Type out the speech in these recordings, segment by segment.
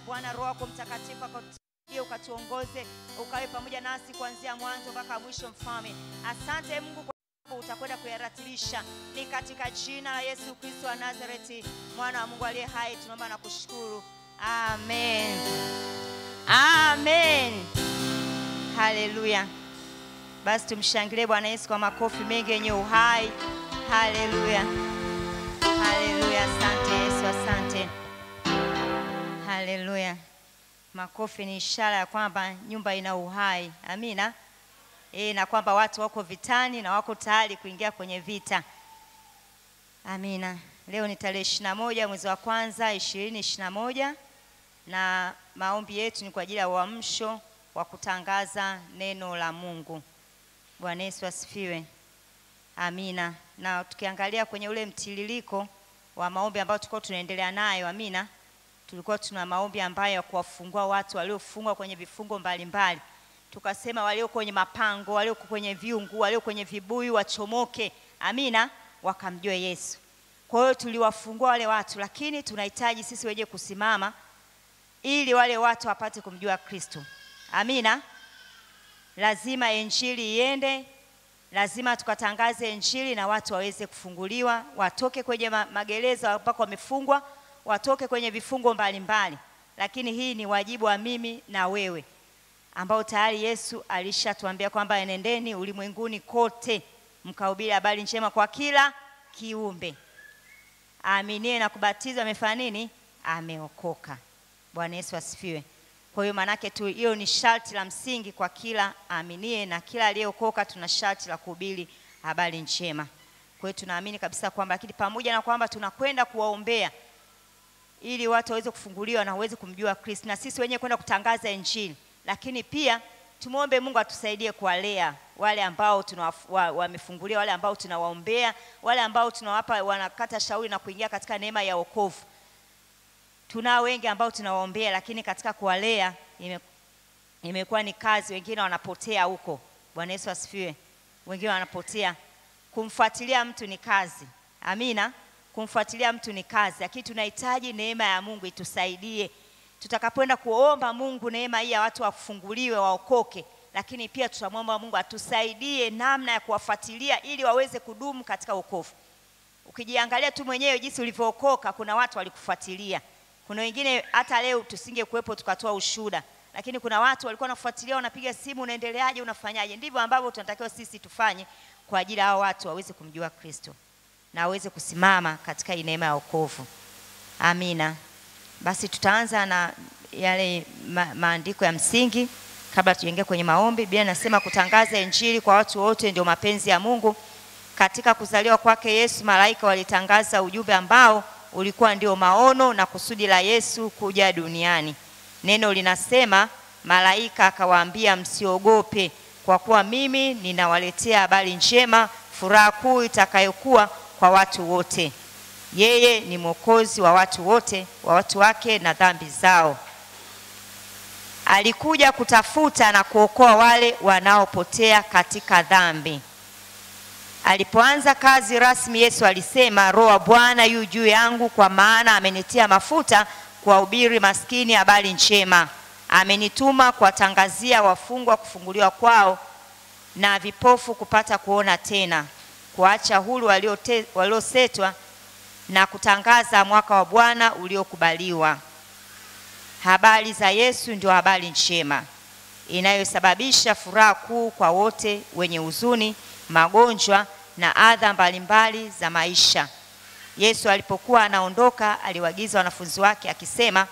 Bwana, Roho yako Mtakatifu akatusaidie, ukatuongoze, ukawe pamoja nasi kuanzia mwanzo mpaka mwisho. Mfalme, asante Mungu kwa sababu utakwenda kuyaratilisha. Ni katika jina la Yesu Kristo wa Nazareti, mwana wa Mungu aliye hai, tunaomba na kushukuru, amen. Amen. Haleluya. Basi tumshangilie Bwana Yesu kwa makofi mengi yenye uhai. Haleluya. Haleluya. Asante Yesu, asante. Haleluya. Makofi ni ishara ya kwamba nyumba ina uhai. Amina. E, na kwamba watu wako vitani na wako tayari kuingia kwenye vita. Amina. Leo ni tarehe ishirini na moja mwezi wa kwanza ishirini ishirini na moja na maombi yetu ni kwa ajili ya uamsho wa kutangaza neno la Mungu. Bwana Yesu asifiwe. Amina. Na tukiangalia kwenye ule mtiririko wa maombi ambayo tulikuwa tunaendelea nayo, amina, tulikuwa tuna maombi ambayo ya kuwafungua watu waliofungwa kwenye vifungo mbalimbali. Tukasema walio kwenye mapango, walio kwenye viungu, walio kwenye vibuyu wachomoke, amina, wakamjue Yesu. Kwa hiyo tuliwafungua wale watu, lakini tunahitaji sisi wenyewe kusimama ili wale watu wapate kumjua Kristo. Amina. Lazima injili iende, lazima tukatangaze injili na watu waweze kufunguliwa, watoke kwenye ma- magereza ambako wamefungwa, watoke kwenye vifungo mbalimbali. Lakini hii ni wajibu wa mimi na wewe, ambao tayari Yesu alishatuambia kwamba enendeni ulimwenguni kote mkahubiri habari njema kwa kila kiumbe. Aaminie na kubatizwa amefanya nini? Ameokoka. Bwana Yesu asifiwe. Kwa hiyo maanake tu hiyo ni sharti la msingi kwa kila aaminie na kila aliyeokoka, tuna sharti la kuhubiri habari njema. Kwa hiyo tunaamini kabisa kwamba, lakini pamoja na kwamba tunakwenda kuwaombea ili watu waweze kufunguliwa na waweze kumjua Kristo, na sisi wenyewe kwenda kutangaza Injili, lakini pia tumwombe Mungu atusaidie kuwalea wale ambao tunawafu- wa- wamefunguliwa, wale ambao tunawaombea, wale ambao tunawapa wanakata shauri na kuingia katika neema ya wokovu tunao wengi ambao tunawaombea, lakini katika kuwalea ime, imekuwa ni kazi. Wengine wanapotea huko. Bwana Yesu asifiwe. Wengine wanapotea. Kumfuatilia mtu ni kazi, amina. Kumfuatilia mtu ni kazi, lakini tunahitaji neema ya Mungu itusaidie tutakapoenda kuomba Mungu neema hii ya watu wafunguliwe, waokoke, lakini pia tutamwomba Mungu atusaidie namna ya kuwafuatilia ili waweze kudumu katika wokovu. Ukijiangalia tu mwenyewe jinsi ulivyookoka, kuna watu walikufuatilia. Kuna wengine hata leo tusingekuwepo tukatoa ushuhuda, lakini kuna watu walikuwa wanafuatilia, wanapiga simu, unaendeleaje, unafanyaje? Ndivyo ambavyo tunatakiwa sisi tufanye kwa ajili ya hao watu waweze kumjua Kristo na waweze kusimama katika hii neema ya wokovu. Amina. Basi tutaanza na yale ma maandiko ya msingi kabla tuingie kwenye maombi. Biblia inasema kutangaza injili kwa watu wote ndio mapenzi ya Mungu. Katika kuzaliwa kwake Yesu, malaika walitangaza ujumbe ambao ulikuwa ndio maono na kusudi la Yesu kuja duniani. Neno linasema malaika akawaambia, msiogope, kwa kuwa mimi ninawaletea habari njema, furaha kuu itakayokuwa kwa watu wote. Yeye ni mwokozi wa watu wote, wa watu wake na dhambi zao. Alikuja kutafuta na kuokoa wale wanaopotea katika dhambi. Alipoanza kazi rasmi, Yesu alisema, Roho wa Bwana yu juu yangu, kwa maana amenitia mafuta kuwahubiri maskini habari njema. Amenituma kuwatangazia wafungwa kufunguliwa kwao na vipofu kupata kuona tena, kuacha huru waliote- waliosetwa na kutangaza mwaka wa Bwana uliokubaliwa. Habari za Yesu ndio habari njema inayosababisha furaha kuu kwa wote wenye huzuni, magonjwa na adha mbalimbali za maisha. Yesu alipokuwa anaondoka, aliwaagiza wanafunzi wake akisema,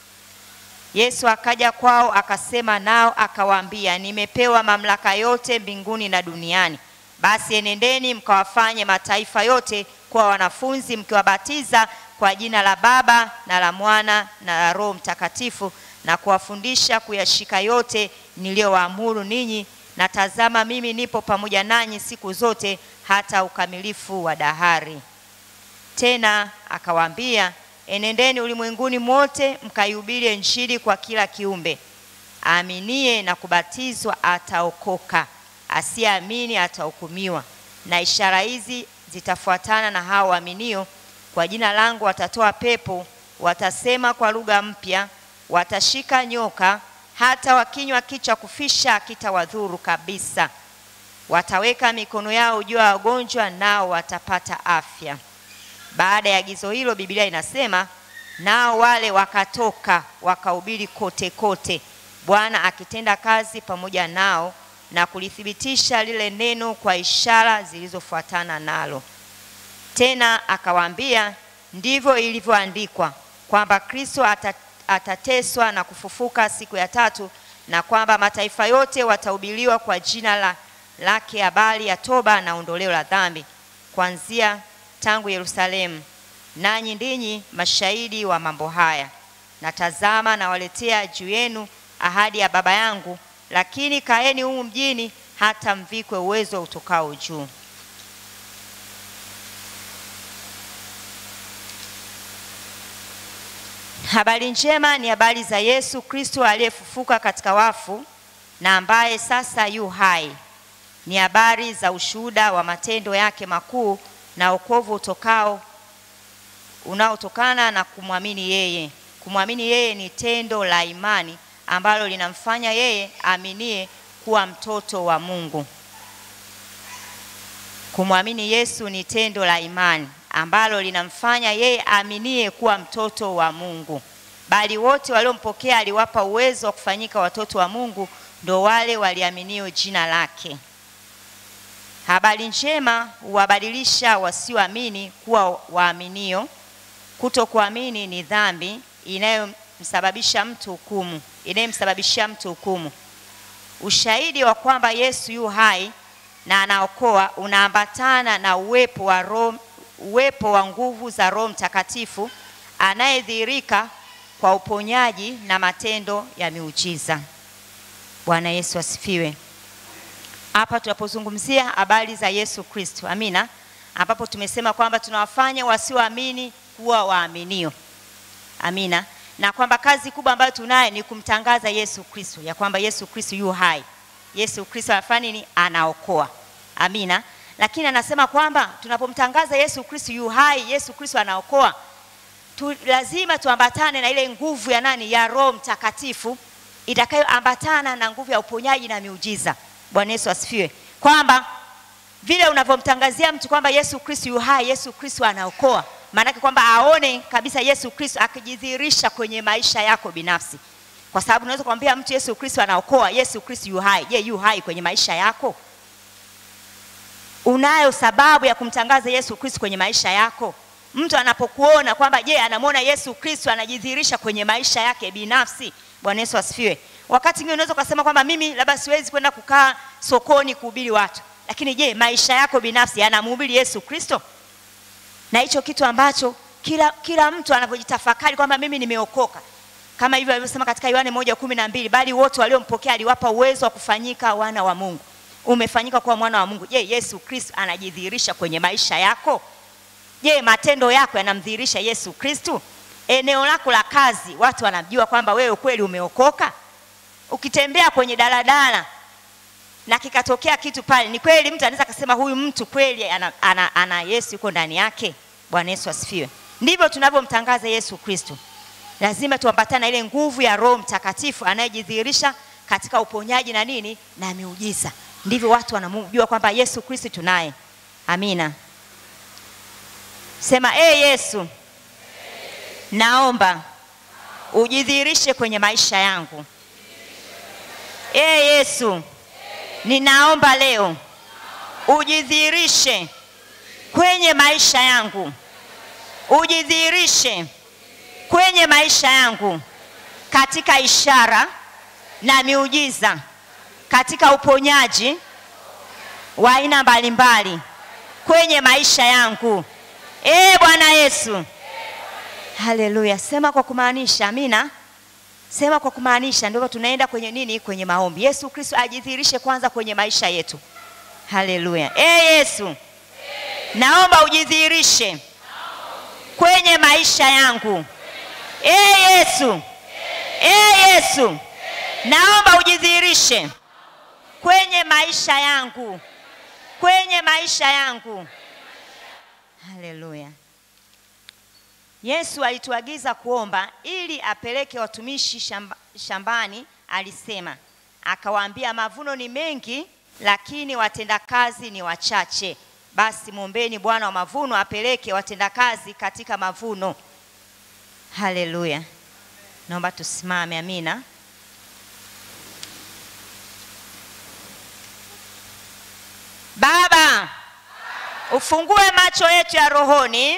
Yesu akaja kwao akasema nao akawaambia, nimepewa mamlaka yote mbinguni na duniani. Basi enendeni mkawafanye mataifa yote kuwa wanafunzi, mkiwabatiza kwa jina la Baba na la Mwana na la Roho Mtakatifu, na kuwafundisha kuyashika yote niliyowaamuru ninyi, na tazama, mimi nipo pamoja nanyi siku zote hata ukamilifu wa dahari. Tena akawaambia, enendeni ulimwenguni mote mkaihubiri Injili kwa kila kiumbe. Aaminie na kubatizwa ataokoka, asiyeamini atahukumiwa. Na ishara hizi zitafuatana na hao waaminio, kwa jina langu watatoa pepo, watasema kwa lugha mpya, watashika nyoka, hata wakinywa kichwa kufisha kitawadhuru kabisa. Wataweka mikono yao juu ya wagonjwa, nao watapata afya. Baada ya agizo hilo, Biblia inasema nao wale wakatoka wakahubiri kote kote, Bwana akitenda kazi pamoja nao na kulithibitisha lile neno kwa ishara zilizofuatana nalo. Tena akawaambia, ndivyo ilivyoandikwa kwamba Kristo ata, atateswa na kufufuka siku ya tatu, na kwamba mataifa yote watahubiriwa kwa jina la lake habari ya toba na ondoleo la dhambi, kuanzia tangu Yerusalemu. Nanyi ndinyi mashahidi wa mambo haya. Na tazama, nawaletea juu yenu ahadi ya Baba yangu, lakini kaeni humu mjini hata mvikwe uwezo utokao juu. Habari njema ni habari za Yesu Kristo aliyefufuka katika wafu na ambaye sasa yu hai. Ni habari za ushuhuda wa matendo yake makuu na wokovu utokao unaotokana na kumwamini yeye. Kumwamini yeye ni tendo la imani ambalo linamfanya yeye aminie kuwa mtoto wa Mungu. Kumwamini Yesu ni tendo la imani ambalo linamfanya yeye aminie kuwa mtoto wa Mungu. Bali wote waliompokea aliwapa uwezo wa kufanyika watoto wa Mungu, ndo wale waliaminio jina lake. Habari njema huwabadilisha wasioamini kuwa waaminio. Kutokuamini ni dhambi inayomsababisha mtu hukumu, inayomsababishia mtu hukumu. Ushahidi wa kwamba Yesu yu hai na anaokoa unaambatana na uwepo wa Roho, uwepo wa nguvu za Roho Mtakatifu anayedhihirika kwa uponyaji na matendo ya miujiza. Bwana Yesu asifiwe. Hapa tunapozungumzia habari za Yesu Kristo, amina, ambapo tumesema kwamba tunawafanya wasioamini kuwa waaminio, amina, na kwamba kazi kubwa ambayo tunayo ni kumtangaza Yesu Kristo, ya kwamba Yesu Kristo yu hai, Yesu Kristo anafanya nini? Anaokoa, amina. Lakini anasema kwamba tunapomtangaza Yesu Kristo yu hai, Yesu Kristo anaokoa, tu, lazima tuambatane na ile nguvu ya nani? Ya Roho Mtakatifu itakayoambatana na nguvu ya uponyaji na miujiza. Bwana Yesu asifiwe. Kwamba vile unavyomtangazia mtu kwamba Yesu Kristo yu hai, Yesu Kristo anaokoa, maanake kwamba aone kabisa Yesu Kristo akijidhihirisha kwenye maisha yako binafsi, kwa sababu unaweza kumwambia mtu Yesu Kristo anaokoa, Yesu Kristo yu hai. Je, yu hai kwenye maisha yako? Unayo sababu ya kumtangaza Yesu Kristo kwenye maisha yako? Mtu anapokuona kwamba je, anamwona Yesu Kristo anajidhihirisha kwenye maisha yake binafsi. Bwana Yesu asifiwe. Wakati mwingine unaweza ukasema kwamba mimi labda siwezi kwenda kukaa sokoni kuhubiri watu, lakini je, maisha yako binafsi yanamhubiri Yesu Kristo? Na hicho kitu ambacho kila, kila mtu anavyojitafakari kwamba mimi nimeokoka, kama hivyo alivyosema katika Yohane moja kumi na mbili, bali wote waliompokea aliwapa uwezo wa kufanyika wana wa Mungu. Umefanyika kuwa mwana wa Mungu. Je, Yesu Kristo anajidhihirisha kwenye maisha yako? Je, matendo yako yanamdhihirisha Yesu Kristo? Eneo lako la kazi, watu wanajua kwamba wewe kweli umeokoka? Ukitembea kwenye daladala na kikatokea kitu pale, ni kweli mtu anaweza akasema huyu mtu kweli ana, ana, ana Yesu yuko ndani yake. Bwana Yesu asifiwe. Ndivyo tunavyomtangaza Yesu Kristo. Lazima tuambatane na ile nguvu ya Roho Mtakatifu anayejidhihirisha katika uponyaji na nini na miujiza. Ndivyo watu wanamjua kwamba Yesu Kristo tunaye. Amina. Sema e Yesu, naomba ujidhihirishe kwenye maisha yangu. E Yesu, ninaomba leo ujidhihirishe kwenye maisha yangu, ujidhihirishe kwenye maisha yangu katika ishara na miujiza, katika uponyaji wa aina mbalimbali kwenye maisha yangu. E Bwana Yesu, haleluya. Sema kwa kumaanisha, amina. Sema kwa kumaanisha, ndio tunaenda kwenye nini? Kwenye maombi. Yesu Kristo ajidhihirishe kwanza kwenye maisha yetu. Haleluya. E Yesu, naomba ujidhihirishe kwenye maisha yangu. E Yesu, e Yesu, naomba ujidhihirishe kwenye maisha yangu, kwenye maisha yangu. Haleluya. Yesu alituagiza kuomba ili apeleke watumishi shamba, shambani. Alisema akawaambia, mavuno ni mengi, lakini watendakazi ni wachache. Basi mwombeni Bwana wa mavuno apeleke watendakazi katika mavuno. Haleluya! Naomba tusimame. Amina. Baba, ufungue macho yetu ya rohoni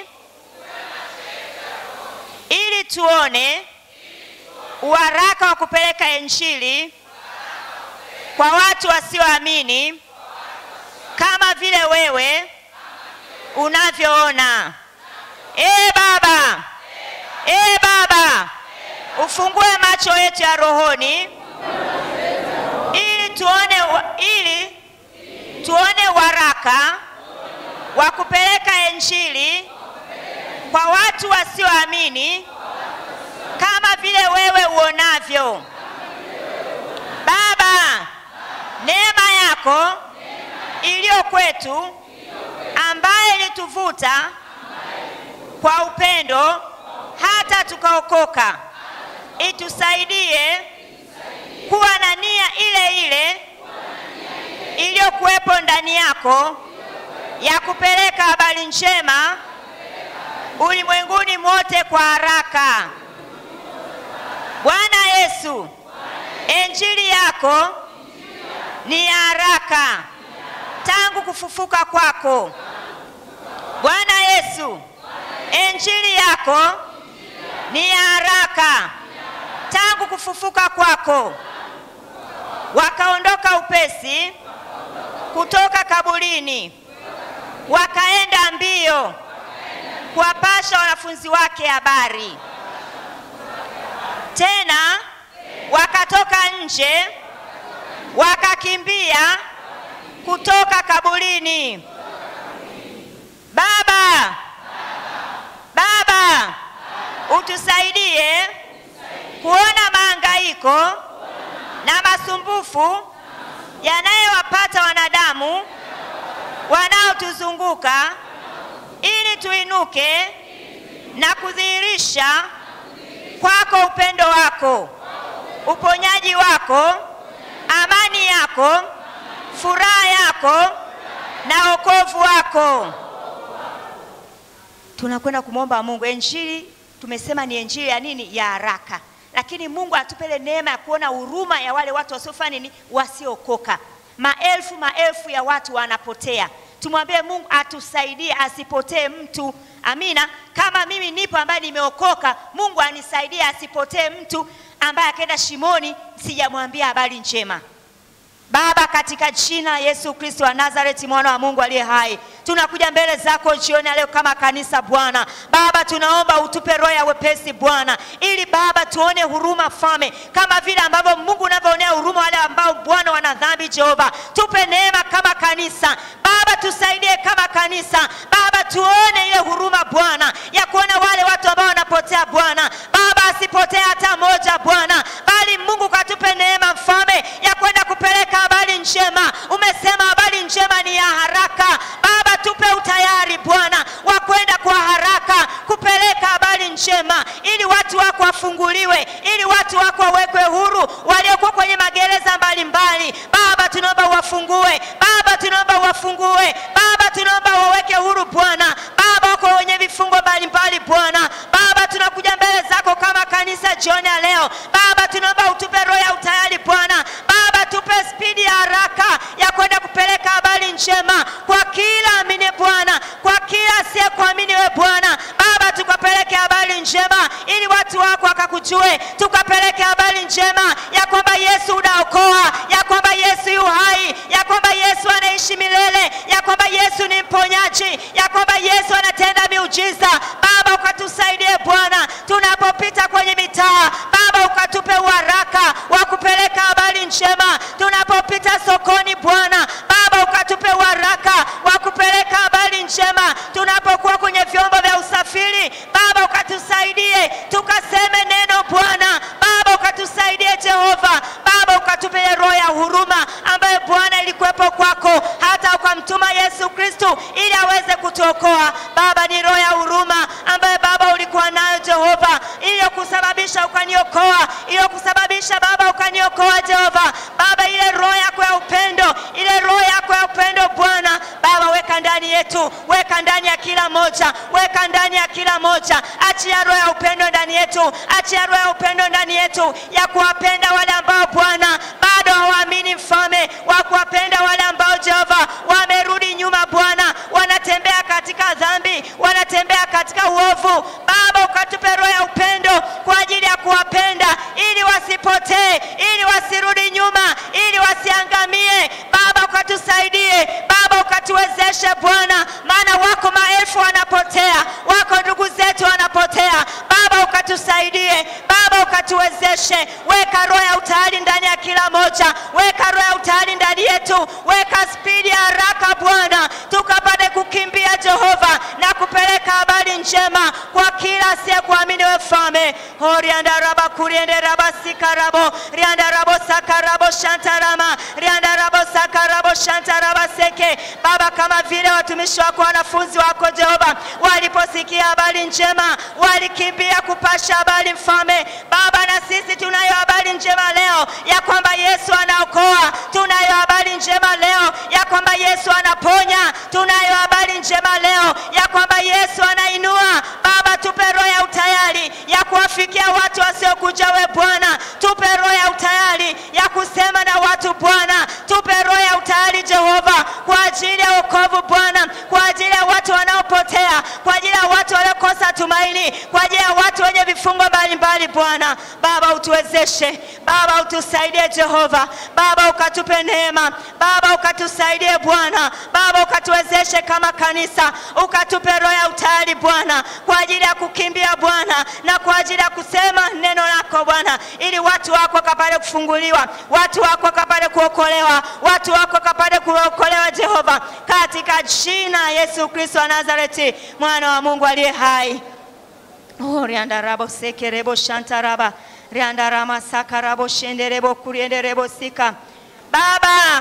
ili tuone uharaka wa kupeleka Injili kwa watu wasioamini kama vile wewe unavyoona. Ee Baba, ee Baba, ufungue macho yetu ya rohoni ili tuone, ili tuone uharaka wa kupeleka Injili kwa watu wasioamini kama vile wewe uonavyo. Baba, neema yako iliyo kwetu ambaye ilituvuta kwa upendo hata tukaokoka, itusaidie kuwa na nia ile ile iliyokuwepo ndani yako ya kupeleka habari njema ulimwenguni mote kwa haraka. Bwana Yesu, injili yako ni ya haraka tangu kufufuka kwako. Bwana Yesu, injili yako ni ya haraka tangu kufufuka kwako. Wakaondoka upesi kutoka kaburini, wakaenda mbio kuwapasha wanafunzi wake habari. Tena wakatoka nje wakakimbia kutoka kaburini. Baba, Baba, utusaidie kuona mahangaiko na masumbufu yanayowapata wanadamu wanaotuzunguka ili tuinuke na kudhihirisha kwako upendo wako, uponyaji wako, amani yako, furaha yako na wokovu wako. Tunakwenda kumwomba Mungu. Injili tumesema ni injili ya nini? Ya haraka, lakini Mungu atupele neema ya kuona huruma ya wale watu wasiofanya nini, wasiokoka. Maelfu maelfu ya watu wanapotea. Tumwambie Mungu atusaidie asipotee mtu. Amina. Kama mimi nipo ambaye nimeokoka, Mungu anisaidie asipotee mtu ambaye akaenda shimoni, sijamwambia habari njema. Baba, katika jina la Yesu Kristo wa Nazareti, mwana wa Mungu aliye hai, tunakuja mbele zako jioni ya leo kama kanisa Bwana. Baba, tunaomba utupe roho ya wepesi Bwana, ili Baba tuone huruma fame, kama vile ambavyo Mungu unavyoonea huruma wale ambao Bwana wana dhambi. Jehova, tupe neema kama kanisa Baba, tusaidie kama kanisa Baba, tuone ile huruma Bwana ya kuona wale watu ambao wanapotea Bwana. Baba, asipotee hata moja Bwana, bali Mungu katupe neema mfalme ya kwenda kupeleka habari njema. Umesema habari njema ni ya haraka. Baba, tupe utayari Bwana wa kwenda kwa haraka kupeleka habari njema, ili watu wako wafunguliwe, ili watu wako wawekwe huru, waliokuwa kwenye magereza mbalimbali. Baba, tunaomba uwafungue. Baba, tunaomba uwafungue. Baba, tunaomba waweke huru Bwana. Baba, wako wenye vifungo mbalimbali Bwana. Baba, tunakuja mbele zako kama kanisa jioni ya leo. Baba, tunaomba utupe roho ya utayari Bwana. Baba, tupe spidi ya haraka ya kwenda kupeleka habari njema kwa kila amini Bwana, kwa kila asiyekuamini we Bwana. Baba, tukapeleke habari njema ili watu wako wakakujue, tukapeleke habari njema ya kwamba Yesu unaokoa, ya kwamba Yesu yu hai, ya kwamba Yesu anaishi milele, ya kwamba Yesu ni mponyaji, ya kwamba Yesu anatenda miujiza. Baba, ukatusaidie Bwana tunapopita kwenye mitaa. Baba, ukatupe uharaka wa kupeleka habari njema tunapopita sokoni Bwana. Baba, ukatupe uharaka wa kupeleka habari njema tunapokuwa kwenye vyombo vya usafiri. Baba, ukatusaidie tukaseme neno Bwana. Baba, ukatusaidie Jehova. Baba, ukatupe ile roho ya huruma ambayo Bwana ilikuwepo kwako hata ukamtuma Yesu Kristo ili aweze kutuokoa. Baba, ni roho ya huruma ambayo Baba ulikuwa nayo Jehova, iliyokusababisha ukaniokoa, iliyokusababisha Baba ukaniokoa Jehova. Baba, ile roho yako ya upendo, ile roho yako ya upendo Bwana Baba, weka ndani yetu, weka ndani ya kila moja, weka ndani ya kila moja. Achia roho ya upendo ndani yetu, achia roho ya upendo ndani yetu ya kuwapenda wale ambao Bwana bado hawaamini, mfalme wa kuwapenda wale ambao Jehova wamerudi nyuma Bwana, wanatembea katika dhambi, wanatembea katika uovu. Baba, ukatupe roho ya upendo kwa ajili ya kuwapenda, ili wasipotee, ili wasirudi nyuma, ili wasiangamie. Baba, ukatusaidie Baba, ukatuwezeshe Bwana, maana wako maelfu wanapotea, wako ndugu zetu wanapotea. Baba, ukatusaidie Baba, ukatuwezeshe. Weka roho ya utayari ndani ya kila moja, weka roho ya utayari ndani yetu, weka spidi ya haraka Bwana, tukapate kukimbia Jehova na kupeleka habari njema kwa kila asiyekuamini wewe Mfalme. oriandaraba kurienderaba sikarabo riandarabo sakarabo shantarama riandarabo sakarabo shantaraba seke Baba, kama vile watumishi wako wanafunzi wako Jehova waliposikia habari njema walikimbia kupasha habari Mfalme. Baba, na sisi tunayo habari njema leo ya kwamba Yesu anaokoa, tunayo habari njema leo ya kwamba Yesu anaponya, tunayo habari njema leo ya kwamba Yesu anainua. Baba, tupe roho ya utayari ya kuwafikia watu wasiokuja we Bwana, tupe roho ya utayari ya kusema na watu Bwana, tupe roho ya utayari Jehova, kwa ajili ya wokovu Bwana, kwa ajili ya watu wanaopotea, kwa ajili ya watu waliokosa tumaini, kwa ajili ya watu wenye vifungo mbalimbali Bwana. Baba, utuwezeshe Baba, utusaidie Jehova. Baba, ukatupe neema Baba, ukatusaidie Bwana. Baba, ukatuwezeshe kama kanisa, ukatupe roho ya utayari Bwana, kwa ajili ya kukimbia Bwana, na kwa ajili ya kusema neno lako Bwana, ili watu wako wakapate kufunguliwa, watu wako wakapate kuokolewa, watu wako wakapate kuokolewa Jehova, katika jina la Yesu Kristo wa Nazareti, mwana wa Mungu aliye hai. Oh, riandarabo sekerebo shantaraba riandarama sakarabo shenderebo kurienderebo sika. Baba,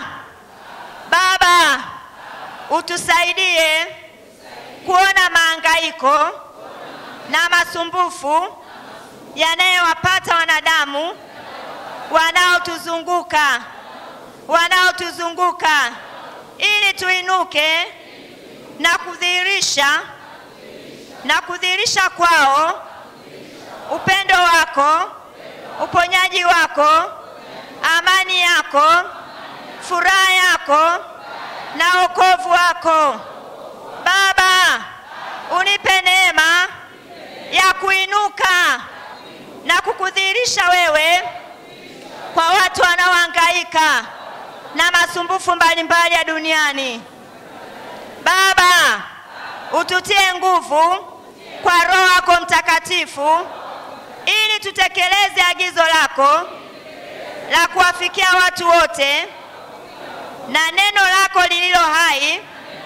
Baba, utusaidie kuona maangaiko na masumbufu yanayowapata wanadamu wanaotuzunguka wanaotuzunguka ili tuinuke na kudhihirisha na kudhihirisha kwao upendo wako, uponyaji wako, amani yako, furaha yako na wokovu wako. Baba, unipe neema ya kuinuka na kukudhihirisha wewe kwa watu wanaohangaika na masumbufu mbalimbali ya duniani. Baba, ututie nguvu kwa Roho wako Mtakatifu ili tutekeleze agizo lako la kuwafikia watu wote na neno lako lililo hai.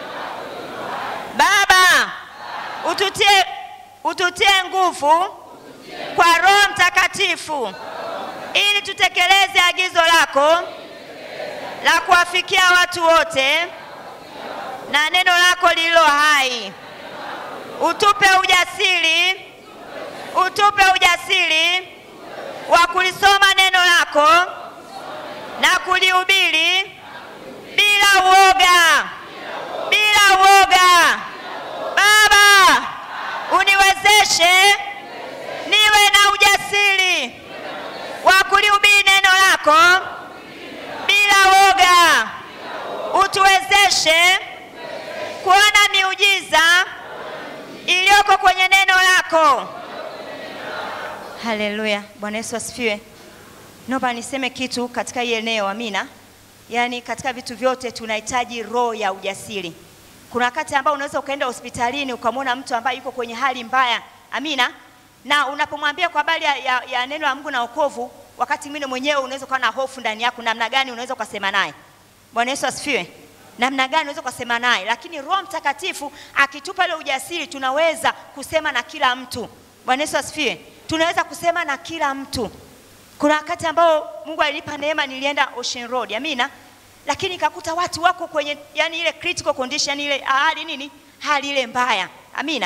Baba, ututie, ututie nguvu kwa Roho Mtakatifu ili tutekeleze agizo lako la kuwafikia watu wote na neno lako lililo hai. Utupe ujasiri, utupe ujasiri wa kulisoma neno lako na kulihubiri bila uoga, bila uoga. Baba, uniwezeshe niwe na ujasiri wa kulihubiri neno lako bila uoga. Utuwezeshe kuona miujiza iliyoko kwenye neno lako. Haleluya, Bwana Yesu asifiwe. Naomba niseme kitu katika hii eneo, amina. Yaani katika vitu vyote tunahitaji roho ya ujasiri. Kuna wakati ambao unaweza ukaenda hospitalini ukamwona mtu ambaye yuko kwenye hali mbaya, amina, na unapomwambia kwa habari ya, ya, ya neno la Mungu na wokovu, wakati mwingine mwenyewe unaweza ukawa na hofu ndani yako, namna gani unaweza ukasema naye. Bwana Yesu asifiwe namna gani unaweza kusema naye, lakini Roho Mtakatifu akitupa ile ujasiri, tunaweza kusema na kila mtu. Bwana Yesu asifiwe. Tunaweza kusema na kila mtu. Kuna wakati ambao Mungu alinipa neema, nilienda Ocean Road, amina, lakini nikakuta watu wako kwenye yani ile critical condition, ile hali nini, hali ile mbaya, amina,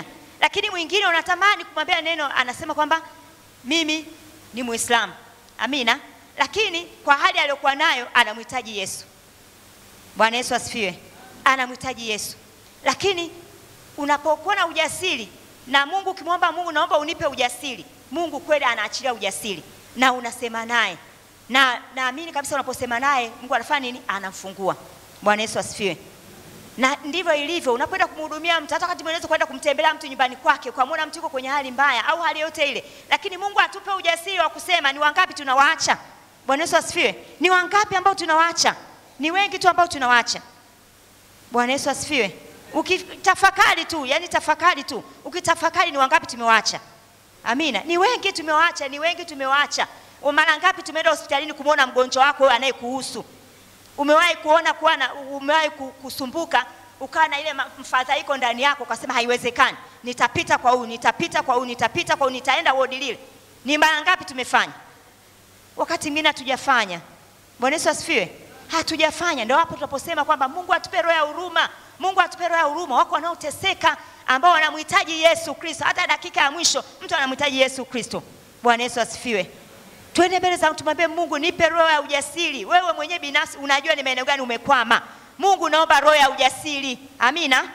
lakini mwingine unatamani kumwambia neno, anasema kwamba mimi ni Muislamu, amina, lakini kwa hali aliyokuwa nayo anamhitaji Yesu. Bwana Yesu asifiwe. Anamhitaji Yesu, lakini unapokuwa na ujasiri na Mungu, ukimwomba Mungu, naomba unipe ujasiri, Mungu kweli anaachilia ujasiri na unasema naye, na naamini kabisa unaposema naye Mungu anafanya nini? Anamfungua. Bwana Yesu asifiwe. Na ndivyo ilivyo unapoenda kumhudumia mtu, hata wakati mwingine kwenda kumtembelea mtu nyumbani kwake, ukamwona mtu yuko kwenye hali mbaya au hali yote ile, lakini Mungu atupe ujasiri wa kusema. Ni wangapi tunawaacha? Bwana Yesu asifiwe. Ni wangapi ambao tunawaacha? Ni wengi tu ambao tunawaacha. Bwana Yesu asifiwe. Ukitafakari tu, yani tafakari tu, ukitafakari ni wangapi tumewaacha? Amina. Ni wengi tumewaacha, ni wengi tumewaacha. Mara ngapi tumeenda hospitalini kumwona mgonjwa wako wewe anayekuhusu? Umewahi kuona kuwa na, umewahi kusumbuka ukawa na ile mfadhaiko ndani yako, ukasema haiwezekani, nitapita kwa huyu, nitapita kwa huyu, nitapita kwa huyu, nitaenda wodi lile. Ni mara ngapi tumefanya? Wakati mwingine hatujafanya. Bwana Yesu asifiwe. Hatujafanya. Ndio hapo tunaposema kwamba Mungu atupe roho ya huruma, Mungu atupe roho ya huruma. Wako wanaoteseka ambao wanamhitaji Yesu Kristo, hata dakika ya mwisho mtu anamhitaji Yesu Kristo. Bwana Yesu asifiwe. Twende mbele za tumwambie Mungu, nipe roho ya ujasiri. Wewe mwenyewe binafsi unajua ni maeneo gani umekwama. Mungu, naomba roho ya ujasiri. Amina.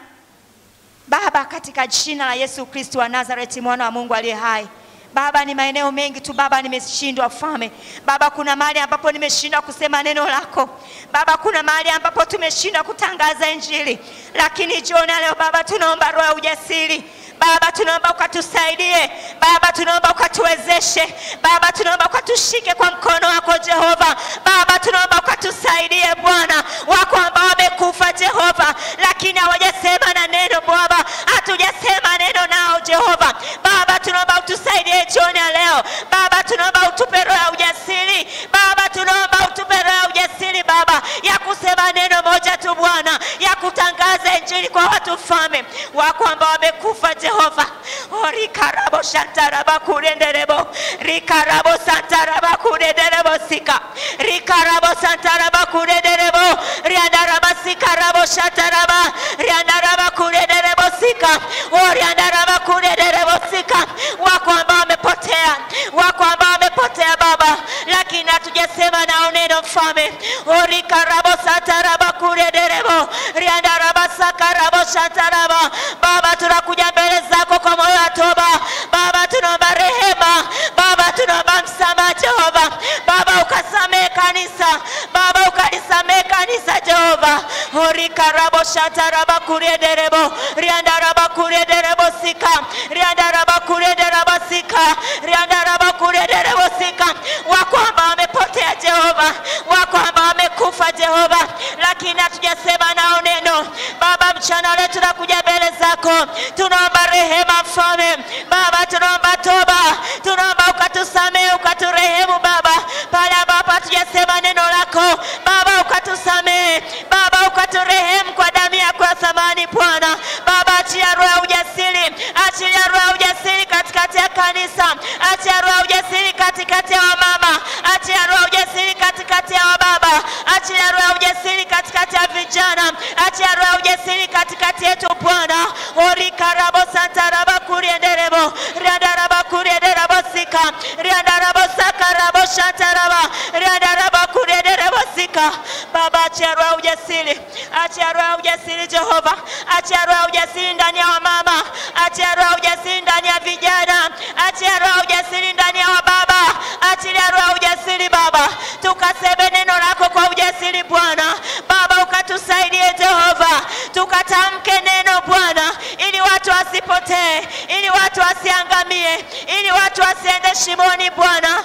Baba, katika jina la Yesu Kristo wa Nazareti, mwana wa Mungu aliye hai Baba, ni maeneo mengi tu Baba, nimeshindwa ufalme. Baba, kuna mahali ambapo nimeshindwa kusema neno lako Baba, kuna mahali ambapo tumeshindwa kutangaza Injili, lakini jioni leo Baba, tunaomba roho ya ujasiri Baba, tunaomba ukatusaidie Baba, tunaomba ukatuwezeshe Baba, tunaomba ukatushike kwa mkono wako Jehova. Baba, tunaomba ukatusaidie Bwana, wako ambao wamekufa Jehova, lakini hawajasema na neno Baba, hatujasema neno nao Jehova. Baba, tunaomba utusaidie jioni ya leo Baba, tunaomba utupe roho ya ujasiri Baba, tunaomba utupe roho ya ujasiri Baba, ya kusema neno moja tu Bwana, ya kutangaza Injili kwa watu mfalme wako ambao wamekufa Jehova. Oh, rikarabo shantaraba kurenderebo rikarabo santaraba kurenderebo sika rikarabo santaraba kurenderebo riandaraba sikarabo shantaraba riandaraba kurenderebo sika oh, riandaraba kurenderebo sika wako ambao wamepotea, wako ambao wamepotea Baba, lakini hatujasema nao neno mfalme. Oh, rikarabo santaraba kurenderebo riandaraba sakarabo shantaraba Baba, tunakuja mbele zako kwa moyo wa toba Baba, tunaomba rehema Baba, tunaomba msamaha Jehova Baba, ukasamehe kanisa Baba, ukalisamehe kanisa Jehova. orikarabo shataraba kuriederebo riandaraba kuriederebo sika riandaraba kuriederebo sika riandaraba kuriederebo sika wako ambao wamepotea Jehova, wako ambao wamekufa Jehova, lakini hatujasema nao neno Baba, mchana leo tunakuja mbele zako, tunaomba rehema Mfalme Baba, tunaomba toba, tunaomba ukatusamehe, ukaturehemu Baba, pale ambapo hatujasema neno lako Baba, ukatusamehe Baba, ukaturehemu kwa damu yako ya thamani Bwana. Baba, achia roho ya ujasiri, achia roho ya ujasiri katikati ya kanisa, achia roho ya ujasiri katikati ya wamama, achia roho ya ujasiri katikati ya wababa, achia roho ya ujasiri katikati ya vijana, achia roho ya ujasiri katikati yetu Bwana. orikarabo santaraba kurienderebo riandaraba kurienderebo sika riandarabo sakarabo shantaraba riandaraba kurienderebo sika Baba, achia roho ya ujasiri, achia roho ya ujasiri Jehova, achia roho ya ujasiri ndani ya wamama, achia roho ya ujasiri ndani ya vijana, achia roho ya ujasiri ndani ya wababa, achilia roho ya ujasiri Baba, tukaseme neno lako kwa ujasiri Bwana. Baba, ukatusaidie Jehova, tukatamke neno Bwana, ili watu wasipotee, ili watu wasiangamie, ili watu wasiende shimoni Bwana.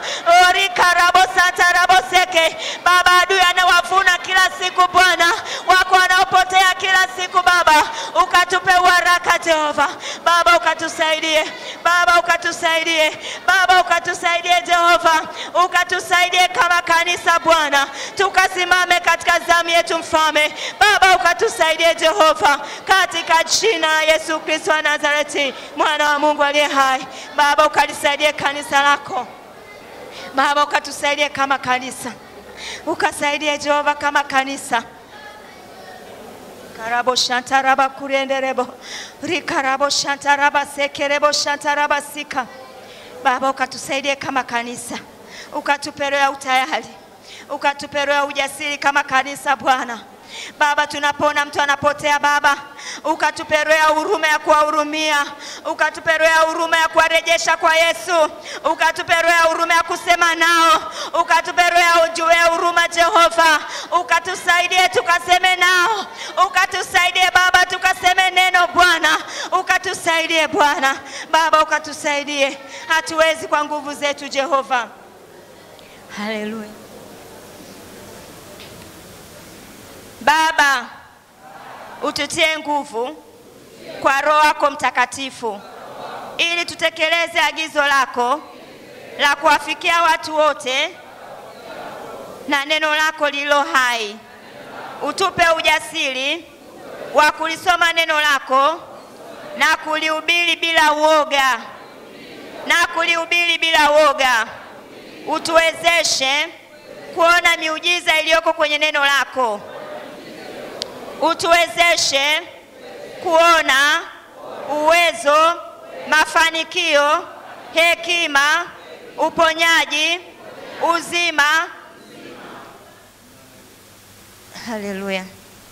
orikarabosataraposeke Baba, adui anawavuna kila siku Bwana, wako wanaopotea kila siku Baba, ukatupe uharaka Jehova. Baba, ukatusaidie Baba, ukatusaidie Baba, ukatusaidie Jehova, ukatusaidie kama kanisa Bwana, tukasimame katika zamu yetu Mfalme. Baba, ukatusaidie Jehova, katika jina la Yesu Kristo wa Nazareti, mwana wa Mungu aliye hai. Baba, ukalisaidie kanisa lako Baba, ukatusaidie kama kanisa, ukasaidie Jehova kama kanisa Karabo shantaraba kurenderebo. Rikarabo shantaraba sekerebo shantaraba sika. Baba ukatusaidie kama kanisa, ukatupe roho ya utayari, ukatupe roho ya ujasiri kama kanisa Bwana. Baba, tunapoona mtu anapotea Baba, ukatupe roho ya huruma ya kuwahurumia, ukatupe roho ya huruma ya kuwarejesha kwa Yesu, ukatupe roho ya huruma ya kusema nao, ukatupe roho ya ujue ya huruma Jehova, ukatusaidie tukaseme nao, ukatusaidie Baba tukaseme neno Bwana, ukatusaidie Bwana Baba, ukatusaidie. Hatuwezi kwa nguvu zetu Jehova. Haleluya. Baba, ututie nguvu kwa Roho wako Mtakatifu ili tutekeleze agizo lako la kuwafikia watu wote na neno lako lililo hai. Utupe ujasiri wa kulisoma neno lako na kulihubiri bila uoga, na kulihubiri bila uoga. Utuwezeshe kuona miujiza iliyoko kwenye neno lako utuwezeshe kuona uwezo, mafanikio, hekima, uponyaji, uzima. Haleluya!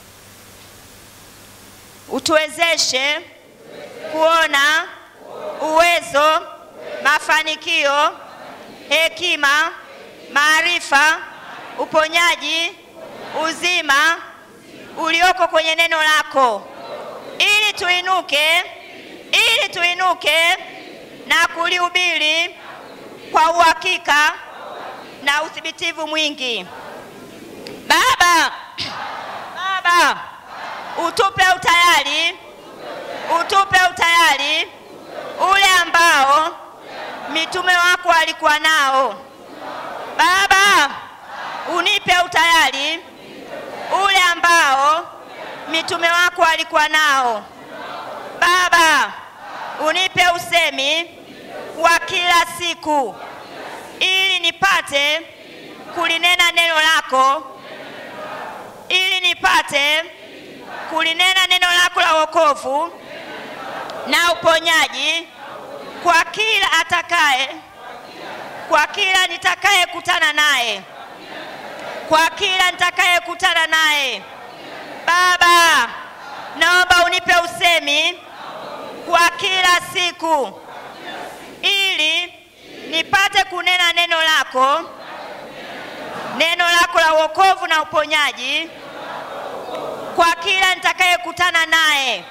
Utuwezeshe kuona uwezo, mafanikio, hekima, maarifa, uponyaji, uzima ulioko kwenye neno lako, ili tuinuke, ili tuinuke na kulihubiri kwa uhakika na uthibitivu mwingi. Baba, Baba, utupe utayari, utupe utayari ule ambao mitume wako walikuwa nao. Baba, unipe utayari ule ambao mitume wako walikuwa nao. Baba, unipe usemi wa kila siku ili nipate kulinena neno lako, ili nipate kulinena neno lako la wokovu na uponyaji kwa kila atakaye, kwa kila nitakaye kutana naye kwa kila nitakayekutana naye. Baba, naomba unipe usemi kwa kila siku, ili nipate kunena neno lako, neno lako la wokovu na uponyaji kwa kila nitakayekutana naye.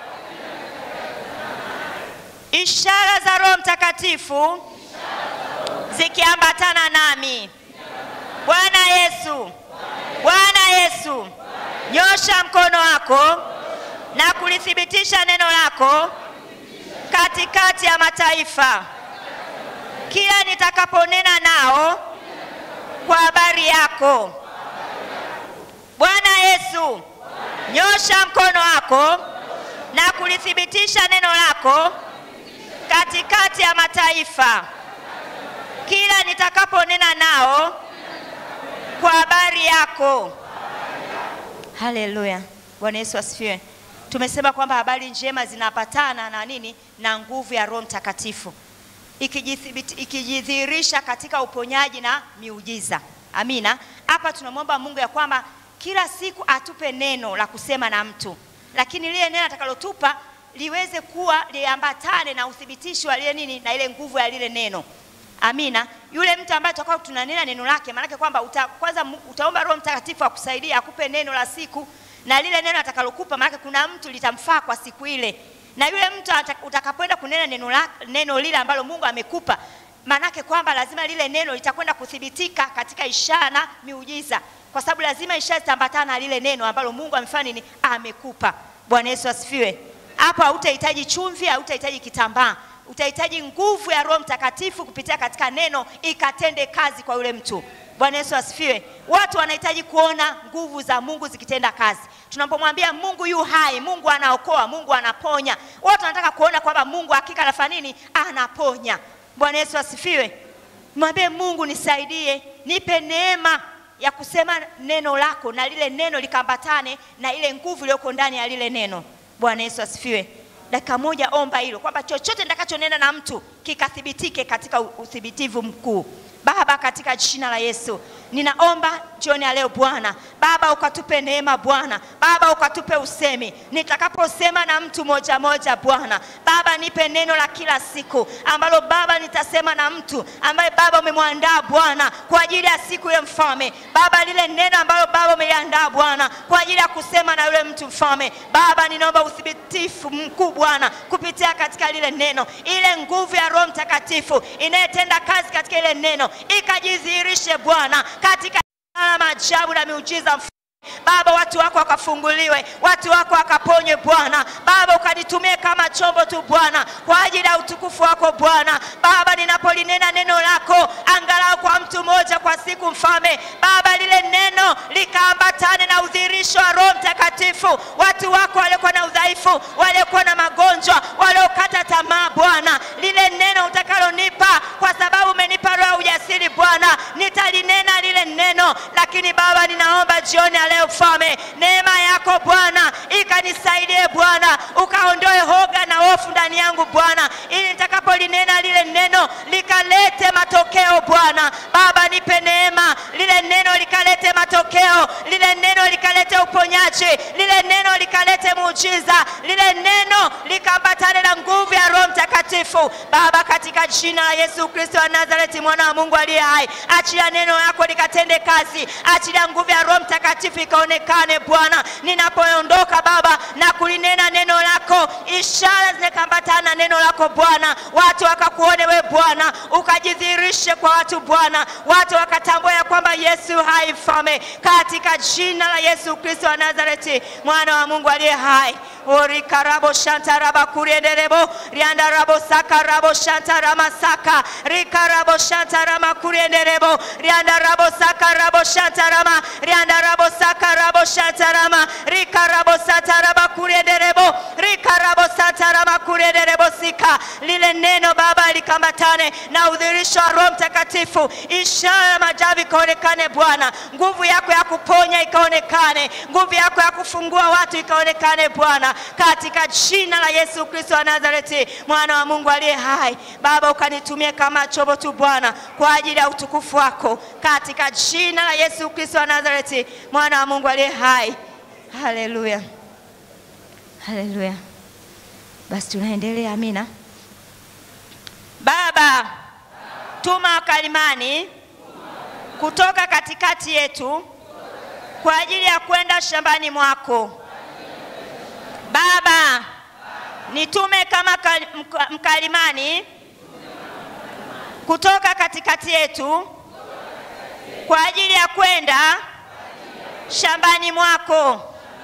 Ishara za Roho Mtakatifu zikiambatana nami. Bwana Yesu, Bwana Yesu, nyosha mkono wako na kulithibitisha neno lako katikati ya mataifa, kila nitakaponena nao kwa habari yako. Bwana Yesu, nyosha mkono wako na kulithibitisha neno lako katikati ya mataifa, kila nitakaponena nao kwa habari yako. Haleluya, Bwana Yesu asifiwe. Tumesema kwamba habari njema zinapatana na nini? Na nguvu ya Roho Mtakatifu ikijithibiti- ikijidhihirisha katika uponyaji na miujiza. Amina. Hapa tunamwomba Mungu ya kwamba kila siku atupe neno la kusema na mtu, lakini lile neno atakalotupa liweze kuwa liambatane na uthibitisho wa lile nini, na ile nguvu ya lile neno. Amina. Yule mtu ambaye tutakuwa tunanena neno lake, maanake kwamba uta, kwanza mu- utaomba Roho Mtakatifu akusaidia akupe neno la siku, na lile neno atakalokupa, maanake kuna mtu litamfaa kwa siku ile, na yule mtu ata- utakapoenda kunena neno, la, neno lile ambalo Mungu amekupa, maanake kwamba lazima lile neno litakwenda kuthibitika katika ishara na miujiza, kwa sababu lazima ishara zitaambatana na lile neno ambalo Mungu amefanya nini, amekupa. Bwana Yesu asifiwe. Hapa hautahitaji chumvi, hautahitaji kitambaa utahitaji nguvu ya Roho Mtakatifu kupitia katika neno ikatende kazi kwa yule mtu. Bwana Yesu asifiwe. Watu wanahitaji kuona nguvu za Mungu zikitenda kazi. Tunapomwambia Mungu yu hai, Mungu anaokoa, Mungu anaponya, watu wanataka kuona kwamba Mungu hakika anafanya nini? Anaponya. Bwana Yesu asifiwe. Mwambie Mungu, nisaidie, nipe neema ya kusema neno lako na lile neno likaambatane na ile nguvu iliyoko ndani ya lile neno. Bwana Yesu asifiwe. Dakika moja omba hilo kwamba chochote nitakachonena na mtu kikathibitike katika uthibitivu mkuu. Baba, katika jina la Yesu ninaomba jioni ya leo Bwana. Baba, ukatupe neema Bwana. Baba, ukatupe usemi nitakaposema na mtu moja moja Bwana. Baba, nipe neno la kila siku ambalo Baba nitasema na mtu ambaye Baba umemwandaa Bwana kwa ajili ya siku ya mfalme. Baba, lile neno ambalo Baba umeliandaa Bwana kwa ajili ya kusema na yule mtu mfalme. Baba, ninaomba uthibitifu mkuu Bwana kupitia katika lile neno, ile nguvu ya Roho Mtakatifu inayetenda kazi katika ile neno ikajidhihirishe Bwana katika na maajabu na miujiza Baba, watu wako wakafunguliwe, watu wako wakaponywe Bwana. Baba, ukanitumie kama chombo tu Bwana, kwa ajili ya utukufu wako Bwana. Baba, ninapolinena neno lako angalau kwa mtu mmoja kwa siku, mfalme Baba, lile neno likaambatane na udhihirisho wa Roho Mtakatifu. Watu wako waliokuwa na udhaifu, waliokuwa na magonjwa, waliokata tamaa Bwana, lile neno utakalonipa, kwa sababu umenipa roho ya ujasiri Bwana, nitalinena lile neno. Lakini Baba, ninaomba jioni ya leo mfalme, neema yako Bwana ikanisaidie Bwana, ukaondoe hoga na hofu ndani yangu Bwana, ili nitakapolinena lile neno likalete matokeo Bwana. Baba, nipe neema, lile neno likalete matokeo, lile neno likalete uponyaji, lile neno likalete muujiza, lile neno likaambatane na nguvu ya Roho Mtakatifu. Baba, katika jina la Yesu Kristo wa Nazareti, mwana wa Mungu aliye hai, achilia neno yako likatende kazi, achilia nguvu ya Roho Mtakatifu ikaonekane Bwana, ninapoondoka Baba na kulinena neno lako, ishara zinakambatana na neno lako Bwana, watu wakakuone we Bwana, ukajidhihirishe kwa watu Bwana, watu wakatambua ya kwamba Yesu hai mfalme, katika jina la Yesu Kristo wa Nazareti, mwana wa Mungu aliye hai orikarabo shantaraba kurienderebo riandarabo sakarabo shantarama saka rikarabo shantarama kurienderebo riandarabo sakarabo shantarama riandarabo sakarabo shantarama rikarabo sataraba kurienderebo rikarabo satarama kurienderebo sika lile neno Baba likambatane na udhirisho wa Roho Mtakatifu, ishara ya maajabu ikaonekane Bwana, nguvu yako ya kuponya ikaonekane, nguvu yako ya kufungua watu ikaonekane Bwana, katika jina la Yesu Kristo wa Nazareti, mwana wa Mungu aliye hai. Baba, ukanitumie kama chombo tu Bwana, kwa ajili ya utukufu wako, katika jina la Yesu Kristo wa Nazareti, mwana wa Mungu aliye hai. Haleluya, haleluya. Basi tunaendelea. Amina. Baba, tuma wakalimani kutoka katikati yetu kwa ajili ya kwenda shambani mwako. Baba, nitume kama mkalimani kutoka katikati yetu kwa ajili ya kwenda shambani mwako.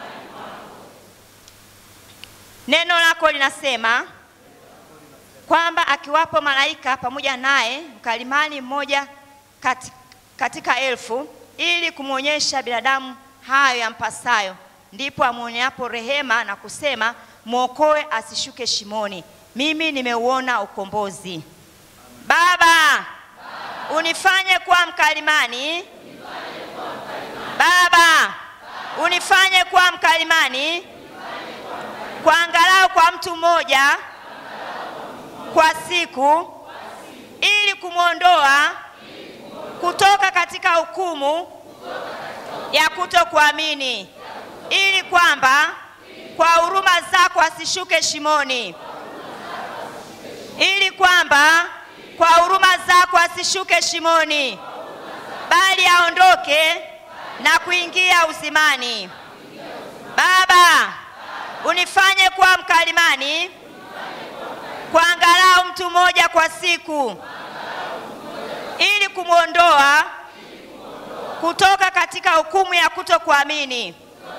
Neno lako linasema kwamba akiwapo malaika pamoja naye mkalimani mmoja kati, katika elfu ili kumwonyesha binadamu hayo yampasayo, ndipo amwoneapo rehema na kusema, mwokoe asishuke shimoni. Mimi nimeuona ukombozi. Baba, unifanye kuwa mkalimani. Baba, unifanye kuwa mkalimani kwa angalau kwa mtu mmoja kwa siku ili kumwondoa kutoka katika hukumu ya kutokuamini, ili kwamba kwa huruma zako asishuke shimoni, ili kwamba kwa huruma zako asishuke shimoni, bali aondoke na kuingia uzimani. Baba, unifanye kuwa mkalimani kwa angalau mtu mmoja kwa siku ili kumwondoa kutoka katika hukumu ya kutokuamini,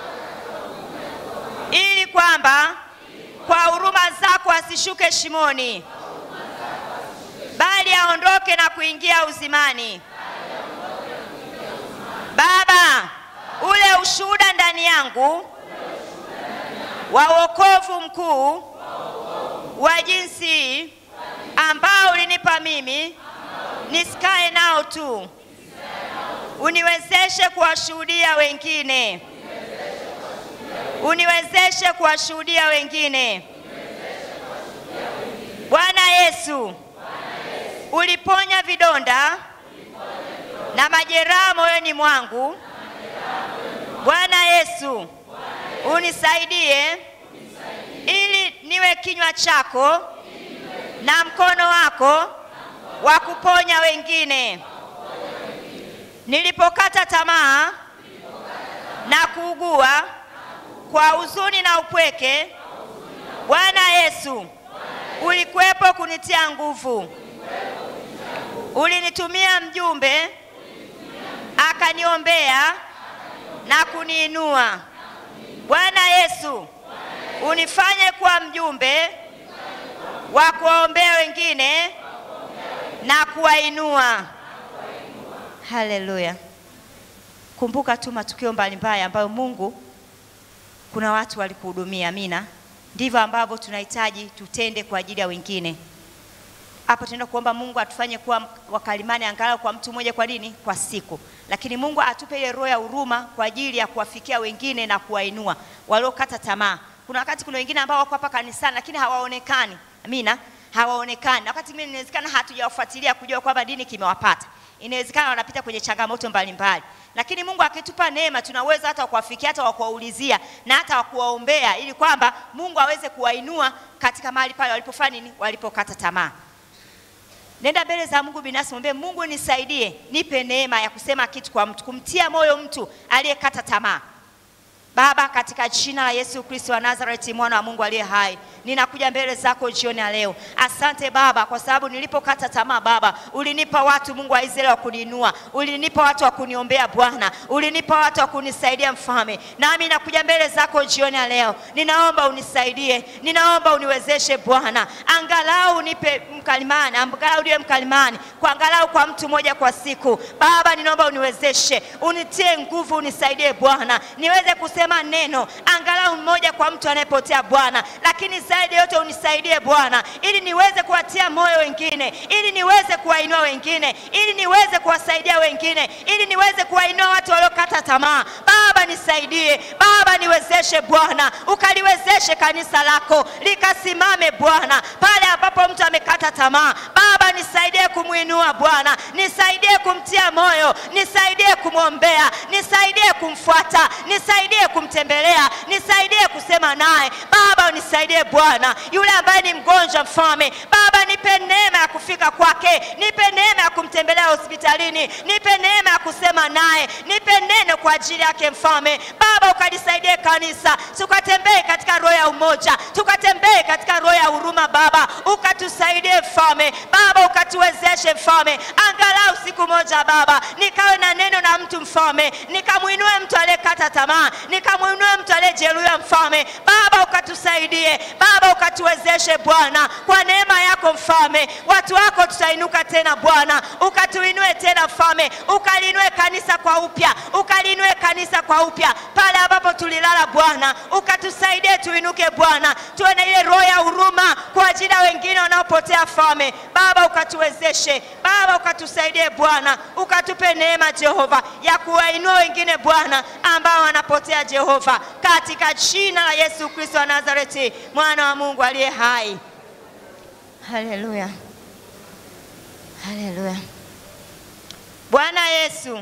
ili kwamba kwa huruma zako asishuke shimoni, bali aondoke na kuingia uzimani. Baba, ule ushuhuda ndani yangu wa wokovu mkuu wa jinsi ambao ulinipa mimi nisikae nao tu, uniwezeshe kuwashuhudia wengine, uniwezeshe kuwashuhudia wengine. Bwana Yesu, uliponya vidonda na majeraha moyoni mwangu. Bwana Yesu, unisaidie ili niwe kinywa chako na mkono wako wa kuponya wengine. Nilipokata tamaa na kuugua kwa huzuni na upweke, Bwana Yesu ulikuwepo kunitia nguvu. Ulinitumia mjumbe akaniombea na kuniinua. Bwana Yesu, unifanye kuwa mjumbe wa kuwaombea wengine na kuwainua. Haleluya! Kumbuka tu matukio mbalimbali ambayo Mungu, kuna watu walikuhudumia. Amina. Ndivyo ambavyo tunahitaji tutende kwa ajili ya wengine. Hapo tunaenda kuomba Mungu atufanye kuwa wakalimani angalau kwa mtu mmoja, kwa nini? Kwa siku. Lakini Mungu atupe ile roho ya huruma kwa ajili ya kuwafikia wengine na kuwainua waliokata tamaa. Kuna wakati kuna wengine ambao wako hapa kanisani lakini hawaonekani. Amina, hawaonekani. Na wakati mwingine inawezekana hatujawafuatilia kujua kwamba nini kimewapata. Inawezekana wanapita kwenye changamoto mbalimbali, lakini Mungu akitupa neema, tunaweza hata kuwafikia, hata wakuwaulizia na hata wakuwaombea, ili kwamba Mungu aweze kuwainua katika mahali pale walipofanya nini, walipokata tamaa. Nenda mbele za Mungu binafsi, mwambie Mungu, nisaidie, nipe neema ya kusema kitu kwa mtu, kumtia moyo mtu aliyekata tamaa. Baba, katika jina la Yesu Kristo wa Nazareti, mwana wa Mungu aliye hai, ninakuja mbele zako jioni ya leo. Asante Baba, kwa sababu nilipokata tamaa Baba, ulinipa watu Mungu wa Israeli wa kuniinua, ulinipa watu wa kuniombea Bwana, ulinipa watu wa kunisaidia Mfalme. Nami nakuja mbele zako jioni ya leo, ninaomba unisaidie, ninaomba uniwezeshe Bwana, angalau unipe mkalimani, angalau niwe mkalimani kwa angalau kwa mtu mmoja kwa siku. Baba, ninaomba uniwezeshe, unitie nguvu, unisaidie Bwana, niweze kusema neno angalau mmoja kwa mtu anayepotea Bwana, lakini zaidi yote unisaidie Bwana, ili niweze kuwatia moyo wengine, ili niweze kuwainua wengine, ili niweze kuwasaidia wengine, ili niweze kuwainua watu waliokata tamaa. Baba nisaidie, Baba niwezeshe Bwana, ukaliwezeshe kanisa lako likasimame Bwana pale ambapo mtu amekata tamaa. Baba nisaidie kumwinua Bwana, nisaidie kumtia moyo, nisaidie kumwombea, nisaidie kumfuata, nisaidie kumtembelea, nisaidie kusema naye. Baba unisaidie Bwana, yule ambaye ni mgonjwa Mfalme, Baba nipe neema ya kufika kwake, nipe neema ya kumtembelea hospitalini, nipe neema ya kusema naye, nipe neno kwa ajili yake Mfalme. Baba ukalisaidie kanisa, tukatembee katika roho ya umoja, tukatembee katika roho ya huruma Baba, ukatusaidie Mfalme. Baba ukatuwezeshe Mfalme, angalau siku moja Baba nikawe na neno na mtu Mfalme, nikamwinue mtu aliyekata tamaa, nikamwinue mtu aliyejeruhiwa Mfalme. Baba ukatusaidie Baba, ukatuwezeshe Bwana, kwa neema yako Mfalme, watu wako tutainuka tena Bwana, ukatuinue tena Mfalme, ukalinue kanisa kwa upya, ukalinue kanisa kwa upya pale ambapo tulilala Bwana, ukatusaidie tuinuke Bwana, tuwe na ile roho ya huruma kwa ajili ya wengine wanaopotea Mfalme. Baba ukatuwezeshe Baba, ukatusaidie Bwana, ukatupe neema Jehova ya kuwainua wengine Bwana ambao wanapotea Jehova, katika jina la Yesu Kristo wa Nazareti, mwana wa Mungu aliye hai. Haleluya, haleluya. Bwana Yesu,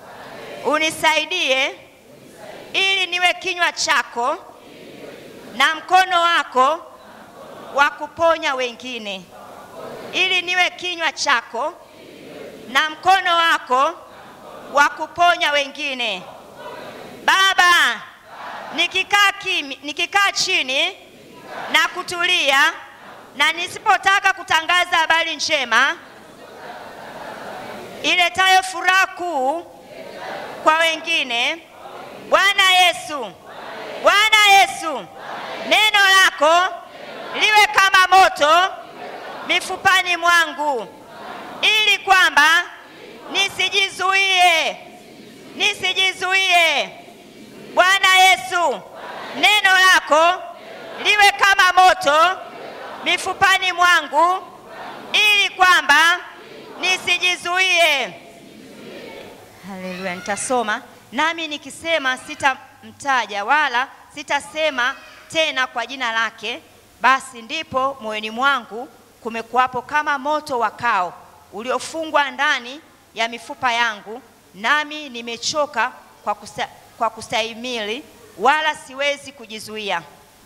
unisaidie ili niwe kinywa chako na mkono wako wa kuponya wengine, ili niwe kinywa chako na mkono wako wa kuponya wengine. Baba, nikikaa kimi, nikikaa chini na kutulia na nisipotaka kutangaza habari njema iletayo furaha kuu kwa wengine, Bwana Yesu, Bwana Yesu, neno lako liwe kama moto mifupani mwangu, ili kwamba nisijizuie, nisijizuie. Bwana Yesu, neno lako liwe kama moto mifupani mwangu, ili kwamba nisijizuie. Haleluya, nitasoma nami nikisema sitamtaja wala sitasema tena kwa jina lake, basi ndipo moyoni mwangu kumekuwapo kama moto wakao uliofungwa ndani ya mifupa yangu, nami nimechoka kwa, kusta, kwa kustahimili, wala siwezi kujizuia.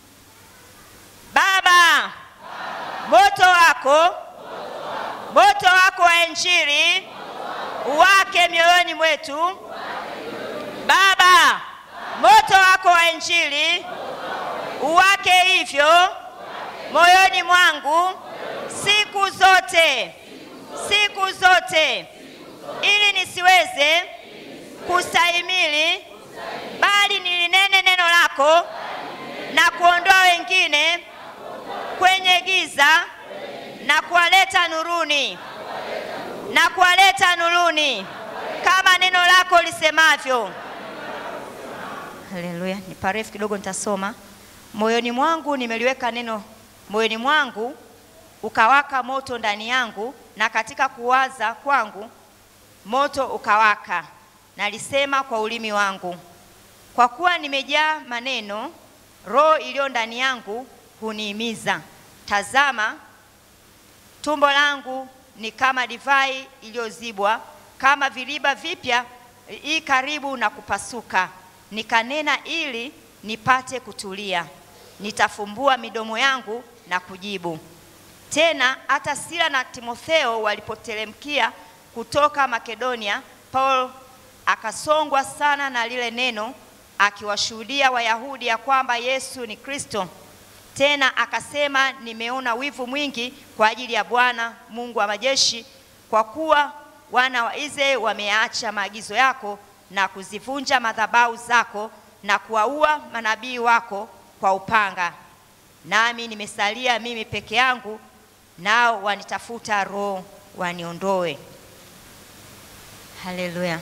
Baba, moto wako moto wako wa Injili uwake mioyoni mwetu. Baba, moto wako wa Injili uwake hivyo moyoni mwangu siku zote, siku zote, ili nisiweze kustahimili, bali nilinene neno lako na kuondoa wengine kwenye giza na kuwaleta nuruni, na kuwaleta nuruni kama neno lako lisemavyo. Haleluya, ni parefu kidogo, nitasoma. Moyoni mwangu nimeliweka neno, moyoni mwangu ukawaka moto ndani yangu, na katika kuwaza kwangu moto ukawaka. Nalisema kwa ulimi wangu, kwa kuwa nimejaa maneno, roho iliyo ndani yangu hunihimiza. Tazama, tumbo langu ni kama divai iliyozibwa, kama viriba vipya i karibu na kupasuka. Nikanena ili nipate kutulia, nitafumbua midomo yangu na kujibu. Tena hata Sila na Timotheo walipoteremkia kutoka Makedonia, Paulo akasongwa sana na lile neno, akiwashuhudia Wayahudi ya kwamba Yesu ni Kristo. Tena akasema, nimeona wivu mwingi kwa ajili ya Bwana Mungu wa majeshi, kwa kuwa wana wa Israeli wameacha maagizo yako na kuzivunja madhabahu zako na kuwaua manabii wako kwa upanga. Nami nimesalia mimi peke yangu, nao wanitafuta roho waniondoe. Haleluya!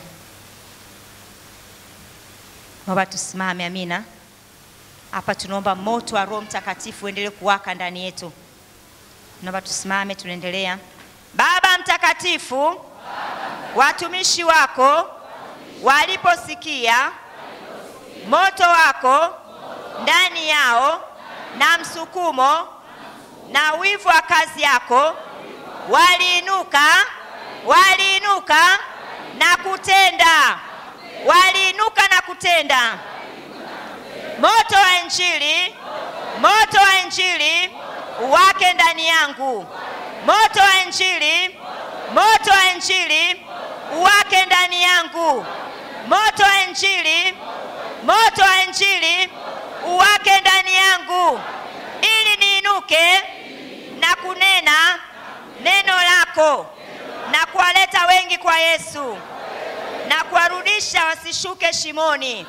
Naomba tusimame. Amina. Hapa tunaomba moto wa Roho Mtakatifu uendelee kuwaka ndani yetu. Naomba tusimame, tunaendelea. Baba Mtakatifu, watumishi wako waliposikia moto wako ndani yao na msukumo na wivu wa kazi yako, waliinuka waliinuka na kutenda, waliinuka na kutenda moto wa Injili, moto wa Injili uwake ndani yangu, moto wa Injili, moto wa Injili uwake ndani yangu, moto wa Injili, moto wa Injili uwake ndani yangu, ili niinuke na kunena neno lako na kuwaleta wengi kwa Yesu na kuwarudisha wasishuke shimoni.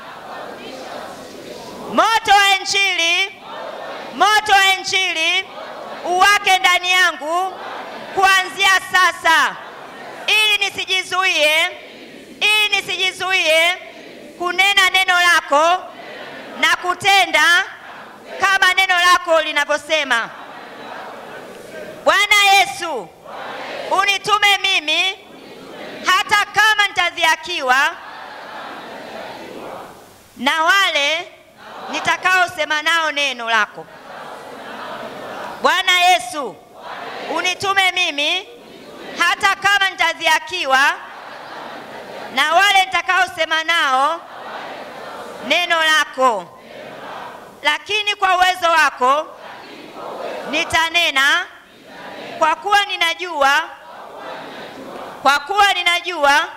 Moto wa Injili, moto wa Injili uwake ndani yangu kuanzia sasa, ili nisijizuie, ili nisijizuie kunena neno lako na kutenda kama neno lako linavyosema. Bwana Yesu, unitume mimi hata kama nitadhihakiwa na wale nitakaosema nao neno lako. Bwana Yesu, unitume mimi hata kama nitadhihakiwa na wale nitakaosema nao neno lako, lakini kwa uwezo wako nitanena, kwa kuwa ninajua, kwa kuwa ninajua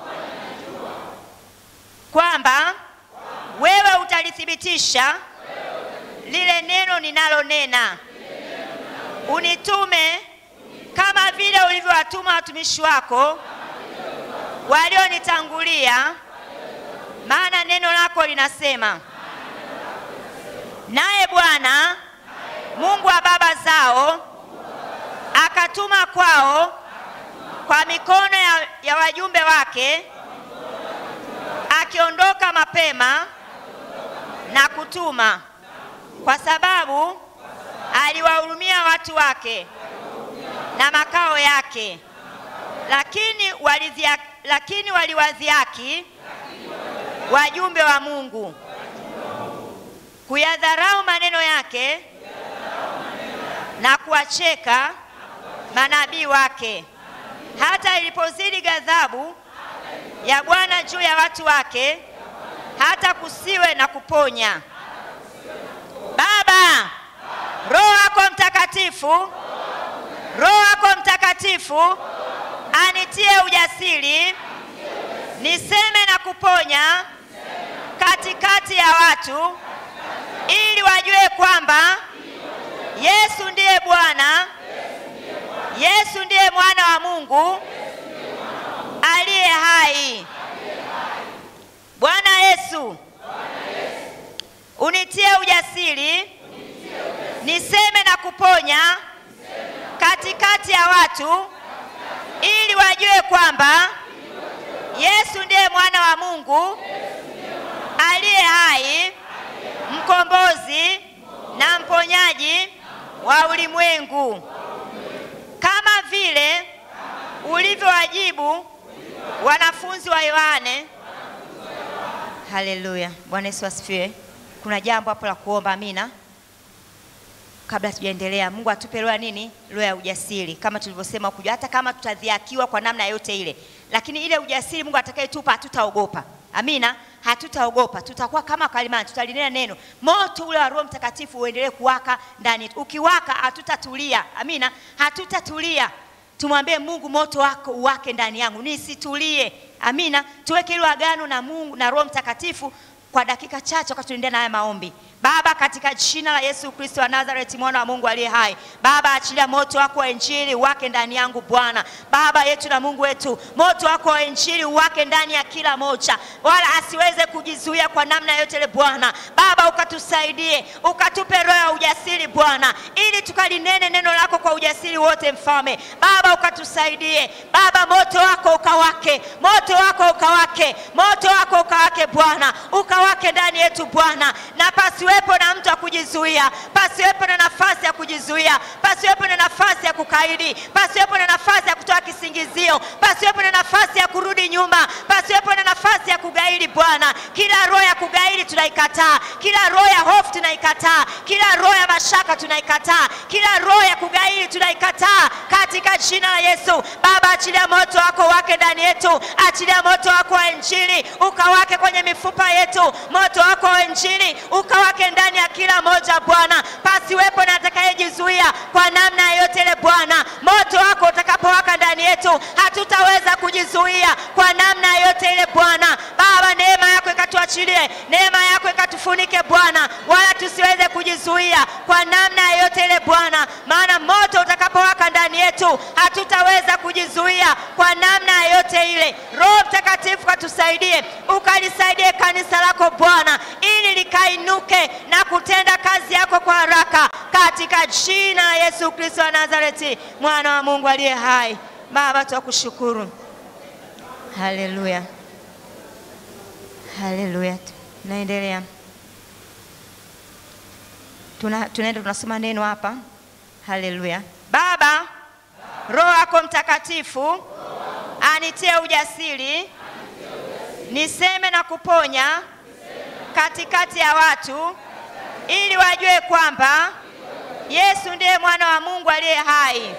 kwamba wewe utalithibitisha lile neno ninalonena. Unitume kama vile ulivyowatuma watumishi wako walionitangulia, maana neno lako linasema, naye Bwana Mungu wa baba zao akatuma kwao kwa mikono ya, ya wajumbe wake akiondoka mapema na kutuma, kwa sababu aliwahurumia watu wake na makao yake. Lakini walidhia, lakini waliwadhihaki wajumbe wa Mungu, kuyadharau maneno yake na kuwacheka manabii wake. Hata ilipozidi ghadhabu ya Bwana juu ya watu wake, hata kusiwe na kuponya. Baba, Roho wako Mtakatifu, Roho wako Mtakatifu anitie ujasiri niseme na kuponya katikati ya watu, ili wajue kwamba Yesu ndiye Bwana, Yesu ndiye mwana wa Mungu aliye hai. Bwana Yesu, unitie ujasiri niseme na kuponya katikati ya watu, ili wajue kwamba Yesu ndiye mwana wa Mungu aliye hai, mkombozi na mponyaji wa ulimwengu, kama vile ulivyowajibu wanafunzi wa Yohane. Haleluya, Bwana Yesu asifiwe. Kuna jambo hapo la kuomba. Amina. Kabla tujaendelea, Mungu atupe roho ya nini? Roho ya ujasiri, kama tulivyosema kujua, hata kama tutadhiakiwa kwa namna yote ile, lakini ile ujasiri Mungu atakayetupa hatutaogopa. Amina, hatutaogopa, tutakuwa kama kalimani, tutalinena neno. Moto ule wa Roho Mtakatifu uendelee kuwaka ndani yetu. Ukiwaka hatutatulia. Amina, hatutatulia. Tumwambie Mungu, moto wako uwake ndani yangu, nisitulie. Amina, tuweke hilo agano na Mungu na Roho Mtakatifu kwa dakika chache, wakati tunaendelea na haya maombi. Baba, katika jina la Yesu Kristo wa Nazareti, mwana wa Mungu aliye hai, Baba, achilia moto wako wa injili wake ndani yangu Bwana. Baba yetu na Mungu wetu, moto wako wa injili wake ndani ya kila moja, wala asiweze kujizuia kwa namna yote ile Bwana. Baba, ukatusaidie, ukatupe roho ya ujasiri Bwana, ili tukalinene neno lako kwa ujasiri wote, Mfalme. Baba, ukatusaidie Baba, moto wako ukawake, moto wako ukawake, moto wako ukawake Bwana, ukawake ndani yetu Bwana, na pasi pasiwepo na mtu wa kujizuia, pasiwepo na nafasi ya kujizuia, pasiwepo na nafasi ya kukaidi, pasiwepo na nafasi ya kutoa kisingizio, pasiwepo na nafasi ya kurudi nyuma, pasiwepo na nafasi ya kugairi. Bwana, kila roho ya kugairi tunaikataa, kila roho ya hofu tunaikataa, kila roho ya mashaka tunaikataa, kila roho ya kugairi tunaikataa katika jina la Yesu. Baba, achilia moto wako wake ndani yetu, achilia moto wako wa Injili ukawake kwenye mifupa yetu, moto wako wa Injili ukawake wake ndani ya kila moja Bwana, pasiwepo na atakayejizuia kwa namna yoyote ile Bwana. Moto wako utakapowaka ndani yetu, hatutaweza kujizuia kwa namna yoyote ile Bwana. Baba, neema yako ikatuachilie, neema yako ikatufunike Bwana, wala tusiweze kujizuia kwa namna yoyote ile Bwana, maana moto utakapowaka ndani yetu, hatutaweza kujizuia kwa namna yoyote ile. Roho Mtakatifu katusaidie, ukalisaidie kanisa lako Bwana, ili likainuke na kutenda kazi yako kwa haraka katika jina la Yesu Kristo wa Nazareti, mwana wa Mungu aliye hai. Baba, tunakushukuru. Haleluya, haleluya. Naendelea, tuna tunaenda tunasoma neno hapa. Haleluya. Baba, Roho yako Mtakatifu anitie ujasiri niseme na kuponya katikati ya watu ili wajue kwamba Yesu ndiye mwana wa Mungu aliye hai,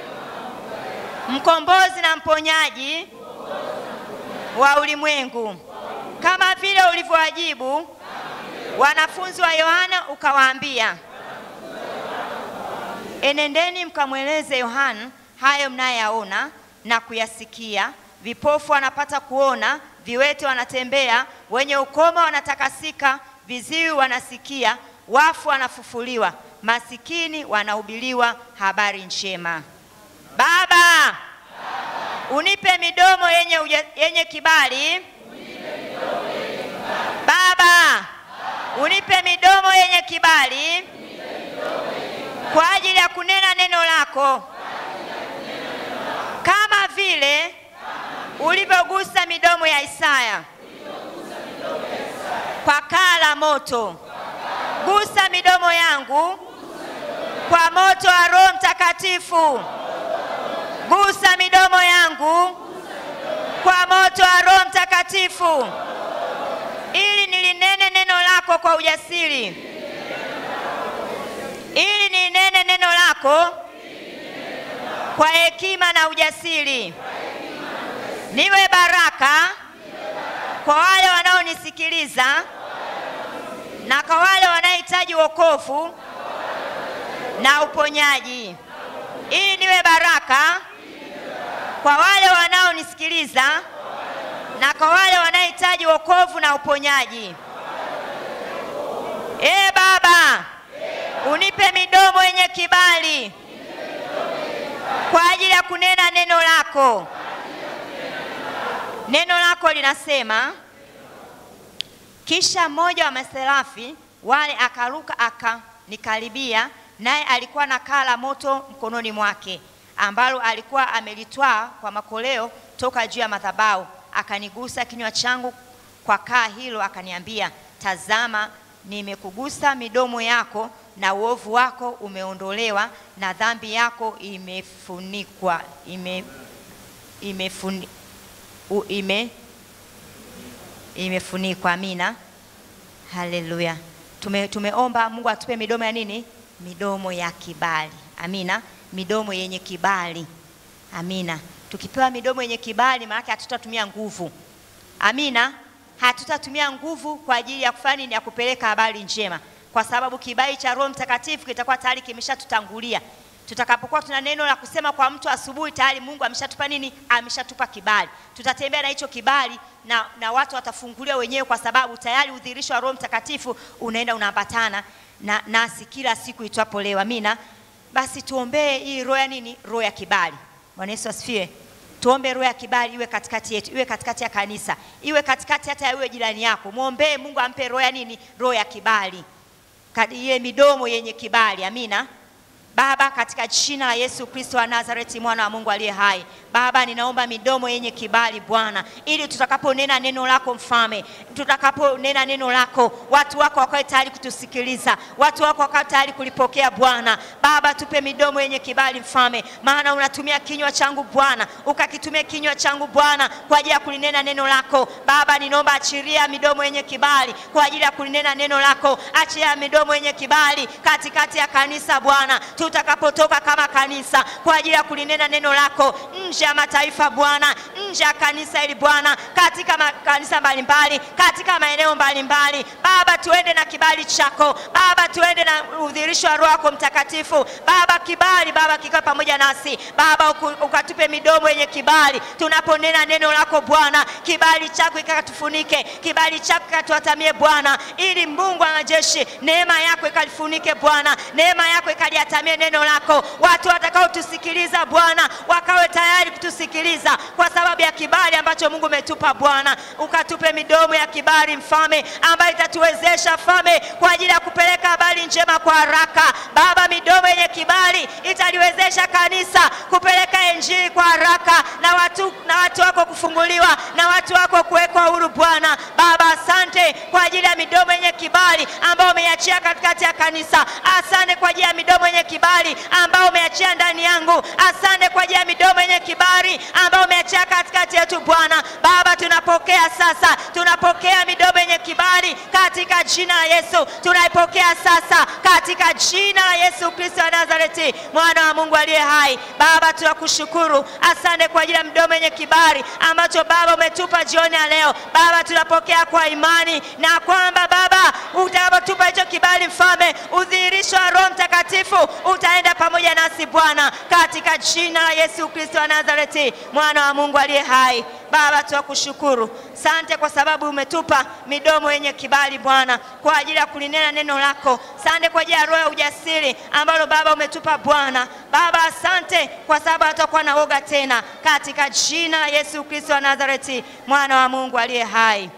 mkombozi na mponyaji wa ulimwengu, kama vile ulivyowajibu wanafunzi wa Yohana ukawaambia, enendeni mkamweleze Yohana hayo mnayaona na kuyasikia, vipofu wanapata kuona, viwete wanatembea, wenye ukoma wanatakasika, viziwi wanasikia, wafu wanafufuliwa, masikini wanahubiriwa habari njema. Baba, unipe midomo yenye, uja, yenye kibali. Baba, unipe midomo yenye kibali kwa ajili ya kunena neno lako kama vile ulivyogusa midomo ya Isaya kwa kaa la moto. Gusa midomo yangu kwa moto wa Roho Mtakatifu. Gusa midomo yangu kwa moto wa Roho Mtakatifu, ili nilinene neno lako kwa ujasiri, ili nilinene neno lako kwa hekima na ujasiri, niwe baraka kwa wale wanaonisikiliza na kwa wale wanaohitaji wokovu na uponyaji, ili niwe baraka kwa wale wanaonisikiliza na kwa wale wanaohitaji wokovu na uponyaji. Ee Baba, unipe midomo yenye kibali kwa ajili ya kunena neno lako. Neno lako linasema, kisha mmoja wa maserafi wale akaruka akanikaribia, naye alikuwa na kaa la moto mkononi mwake, ambalo alikuwa amelitwaa kwa makoleo toka juu ya madhabahu. Akanigusa kinywa changu kwa kaa hilo, akaniambia, tazama, nimekugusa midomo yako, na uovu wako umeondolewa, na dhambi yako imefunikwa ime, imefuni, u, ime, imefunikwa. Amina, haleluya. Tume, tumeomba Mungu atupe midomo ya nini? Midomo ya kibali. Amina, midomo yenye kibali. Amina. Tukipewa midomo yenye kibali, maana hatutatumia nguvu. Amina, hatutatumia nguvu kwa ajili ya kufanya nini? Ya kupeleka habari njema, kwa sababu kibali cha Roho Mtakatifu kitakuwa tayari kimeshatutangulia. Tutakapokuwa tuna neno la kusema kwa mtu asubuhi, tayari Mungu ameshatupa nini? Ameshatupa kibali. Tutatembea na hicho kibali na, na watu watafunguliwa wenyewe, kwa sababu tayari udhihirisho wa Roho Mtakatifu unaenda unaambatana na nasi kila siku itwapo leo. Amina. Basi tuombee hii roho ya nini? Roho ya kibali. Bwana Yesu asifiwe. Tuombe roho ya kibali iwe katikati yetu, iwe katikati ya kanisa, iwe katikati hata ya iwe jirani yako. Mwombee Mungu ampe roho ya nini? Roho ya kibali, iye midomo yenye kibali. Amina. Baba, katika jina la Yesu Kristo wa Nazareti, mwana wa Mungu aliye hai, Baba, ninaomba midomo yenye kibali Bwana, ili tutakaponena neno lako Mfalme, tutakaponena neno lako, watu wako wakawe tayari kutusikiliza, watu wako wakawe tayari kulipokea Bwana. Baba, tupe midomo yenye kibali Mfalme, maana unatumia kinywa changu Bwana, ukakitumia kinywa changu Bwana kwa ajili ya kulinena neno lako. Baba, ninaomba achilia midomo yenye kibali kwa ajili ya kulinena neno lako, achilia midomo yenye kibali katikati ya kanisa Bwana tutakapotoka kama kanisa kwa ajili ya kulinena neno lako nje ya mataifa Bwana, nje ya kanisa hili Bwana, katika makanisa mbalimbali, katika maeneo mbalimbali Baba, tuende na kibali chako Baba, tuende na udhihirisho wa Roho yako Mtakatifu Baba, kibali Baba kikawe pamoja nasi Baba, ukatupe midomo yenye kibali tunaponena neno lako Bwana, kibali chako ikatufunike, kibali chako ikatuatamie Bwana, ili Mungu wa majeshi, neema yako ikalifunike Bwana, neema yako ikaliatamie neno lako. Watu watakaotusikiliza Bwana wakawe tayari kutusikiliza kwa sababu ya kibali ambacho Mungu umetupa Bwana. Ukatupe midomo ya kibali Mfalme, ambayo itatuwezesha Mfalme kwa ajili ya kupeleka habari njema kwa haraka. Baba, midomo yenye kibali italiwezesha kanisa kupeleka injili kwa haraka na watu, na watu wako kufunguliwa na watu wako kuwekwa huru Bwana. Baba, asante kwa ajili ya midomo yenye kibali ambayo umeiachia katikati ya kanisa. Asante kwa ajili ya midomo yenye kibali ambao umeachia ndani yangu. Asante kwa ajili ya midomo yenye kibali ambao umeachia katikati yetu Bwana. Baba, tunapokea sasa, tunapokea midomo yenye kibali katika jina la Yesu. Tunaipokea sasa katika jina la Yesu Kristo wa Nazareti, mwana wa Mungu aliye hai. Baba, tunakushukuru, asante kwa ajili ya midomo yenye kibali ambacho Baba umetupa jioni ya leo. Baba, tunapokea kwa imani na kwamba Baba utakapotupa hicho kibali, Mfalme, udhihirisho wa Roho Mtakatifu utaenda pamoja nasi Bwana, katika jina la Yesu Kristo wa Nazareti, mwana wa Mungu aliye hai. Baba, tunakushukuru, sante kwa sababu umetupa midomo yenye kibali Bwana, kwa ajili ya kulinena neno lako. Sante kwa ajili ya roho ya ujasiri ambalo Baba umetupa Bwana. Baba, asante kwa sababu hatakuwa na woga tena, katika jina la Yesu Kristo wa Nazareti, mwana wa Mungu aliye hai.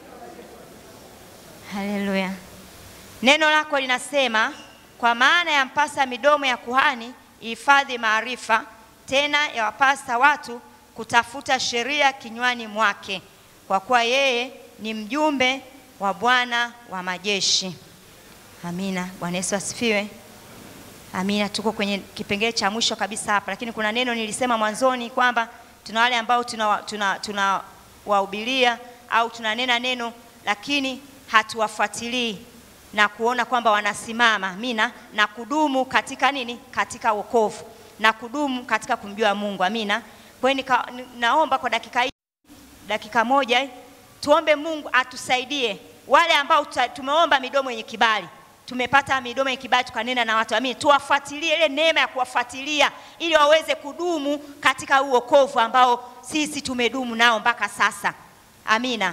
Haleluya. Neno lako linasema kwa maana yampasa midomo ya kuhani ihifadhi maarifa, tena yawapasa watu kutafuta sheria kinywani mwake, kwa kuwa yeye ni mjumbe wa Bwana wa majeshi. Amina. Bwana Yesu asifiwe. Amina. Tuko kwenye kipengele cha mwisho kabisa hapa, lakini kuna neno nilisema mwanzoni kwamba tuna wale ambao tunawahubiria tuna, tuna wahubiria au tunanena neno lakini hatuwafuatilii na kuona kwamba wanasimama amina na kudumu katika nini katika wokovu na kudumu katika kumjua mungu amina kwa hiyo nika- ni- naomba kwa dakika hii dakika moja eh, tuombe mungu atusaidie wale ambao tuta- tumeomba midomo yenye kibali tumepata midomo yenye kibali tukanena na watu amini tuwafuatilie ile neema ya kuwafuatilia ili waweze kudumu katika huu wokovu ambao sisi tumedumu nao mpaka sasa amina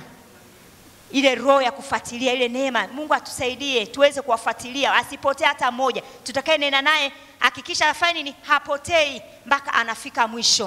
ile roho ya kufuatilia ile neema mungu atusaidie tuweze kuwafuatilia asipotee hata mmoja tutakaye nena naye hakikisha afanye nini hapotei mpaka anafika mwisho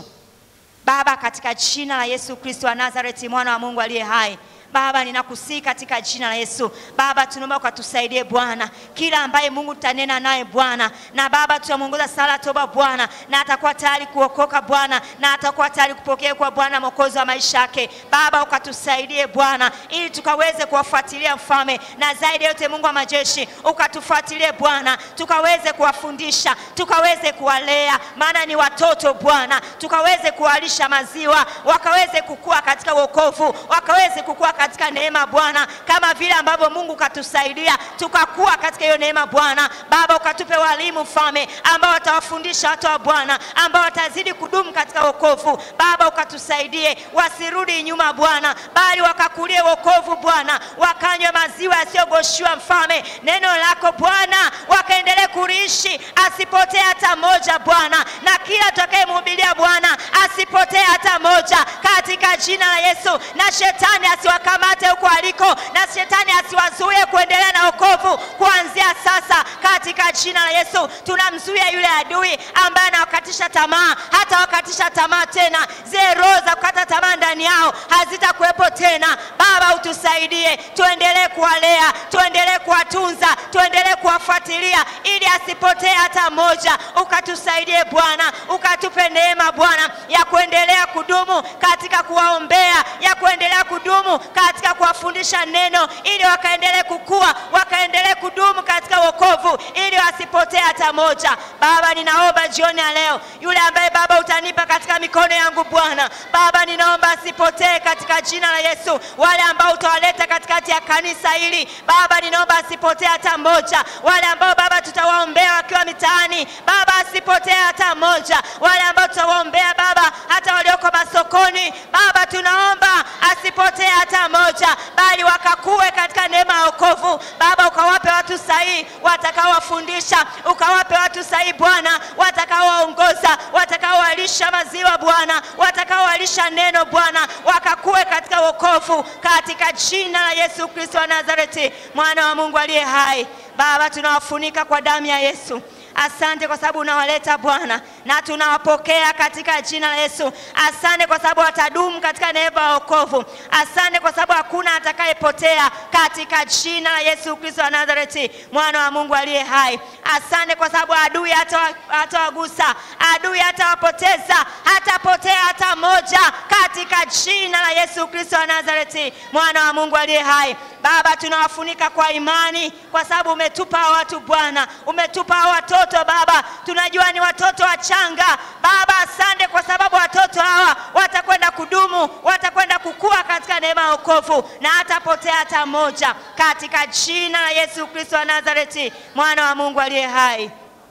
baba katika jina la yesu kristo wa nazareti mwana wa mungu aliye hai Baba, ninakusii katika jina la Yesu. Baba, tunaomba ukatusaidie Bwana, kila ambaye Mungu tutanena naye Bwana, na Baba tutamwongoza sala toba Bwana, na atakuwa tayari kuokoka Bwana, na atakuwa tayari kupokea kwa Bwana mwokozi wa maisha yake. Baba, ukatusaidie Bwana, ili tukaweze kuwafuatilia mfalme, na zaidi ya yote Mungu wa majeshi, ukatufuatilie Bwana, tukaweze kuwafundisha, tukaweze kuwalea, maana ni watoto Bwana, tukaweze kuwalisha maziwa, wakaweze kukua katika wokovu, wakaweze kukua katika neema Bwana, kama vile ambavyo Mungu ukatusaidia tukakuwa katika hiyo neema Bwana. Baba, ukatupe walimu mfalme, ambao watawafundisha watu wa Bwana, ambao watazidi kudumu katika wokovu. Baba, ukatusaidie wasirudi nyuma Bwana, bali wakakulie wokovu Bwana, wakanywe maziwa yasiyogoshiwa mfalme, neno lako Bwana, wakaendelee kuliishi, asipotee hata moja Bwana, na kila tutakayemhubiria Bwana asipotee hata moja, katika jina la Yesu, na shetani asiwakamate huko aliko, na shetani asiwazuie kuendelea na wokovu kuanzia sasa, katika jina la Yesu. Tunamzuia yule adui ambaye anawakatisha tamaa, hata wakatisha tamaa tena, zile roho za kukata tamaa ndani yao hazitakuwepo tena. Baba, utusaidie, tuendelee kuwalea, tuendelee kuwatunza, tuendelee kuwafuatilia, ili asipotee hata moja. Ukatusaidie Bwana, ukatupe neema Bwana ya kuendelea kudumu katika kuwaombea, ya kuendelea kudumu katika kuwafundisha neno, ili wakaendelee kukua, wakaendelee kudumu katika wokovu, ili wasipotee hata moja. Baba, ninaomba jioni ya leo, yule ambaye Baba utanipa katika mikono yangu Bwana, Baba ninaomba asipotee katika jina la Yesu. Wale ambao utawaleta katikati ya kanisa hili Baba, ninaomba asipotee hata moja. Wale ambao Baba tutawaombea wakiwa mitaani, Baba asipotee hata moja. Wale ambao tutawaombea Baba hata walioko masokoni, Baba tunaomba asipotee hata moja, bali wakakue katika neema ya wokovu. Baba ukawape watu sahihi watakaowafundisha, ukawape watu sahihi Bwana watakaowaongoza, watakaowalisha maziwa Bwana, watakaowalisha neno Bwana, wakakue katika wokovu, katika jina la Yesu Kristo wa Nazareti, mwana wa Mungu aliye hai. Baba tunawafunika kwa damu ya Yesu. Asante kwa sababu unawaleta Bwana, na tunawapokea katika jina la Yesu. Asante kwa sababu watadumu katika neema ya wokovu. Asante kwa sababu hakuna atakayepotea katika jina la Yesu Kristo wa Nazareti, mwana wa Mungu aliye hai. Asante kwa sababu adui hata hatawagusa, adui hatawapoteza, hatapotea hata moja, katika jina la Yesu Kristo wa Nazareti, mwana wa Mungu aliye hai. Baba, tunawafunika kwa imani, kwa sababu umetupa hawa watu Bwana, umetupa hawa watoto Baba, tunajua ni watoto wachanga Baba. Asante kwa sababu watoto hawa watakwenda kudumu, watakwenda kukua katika neema ya wokovu na hatapotea hata moja, katika jina la Yesu Kristo wa Nazareti, mwana wa Mungu aliye hai.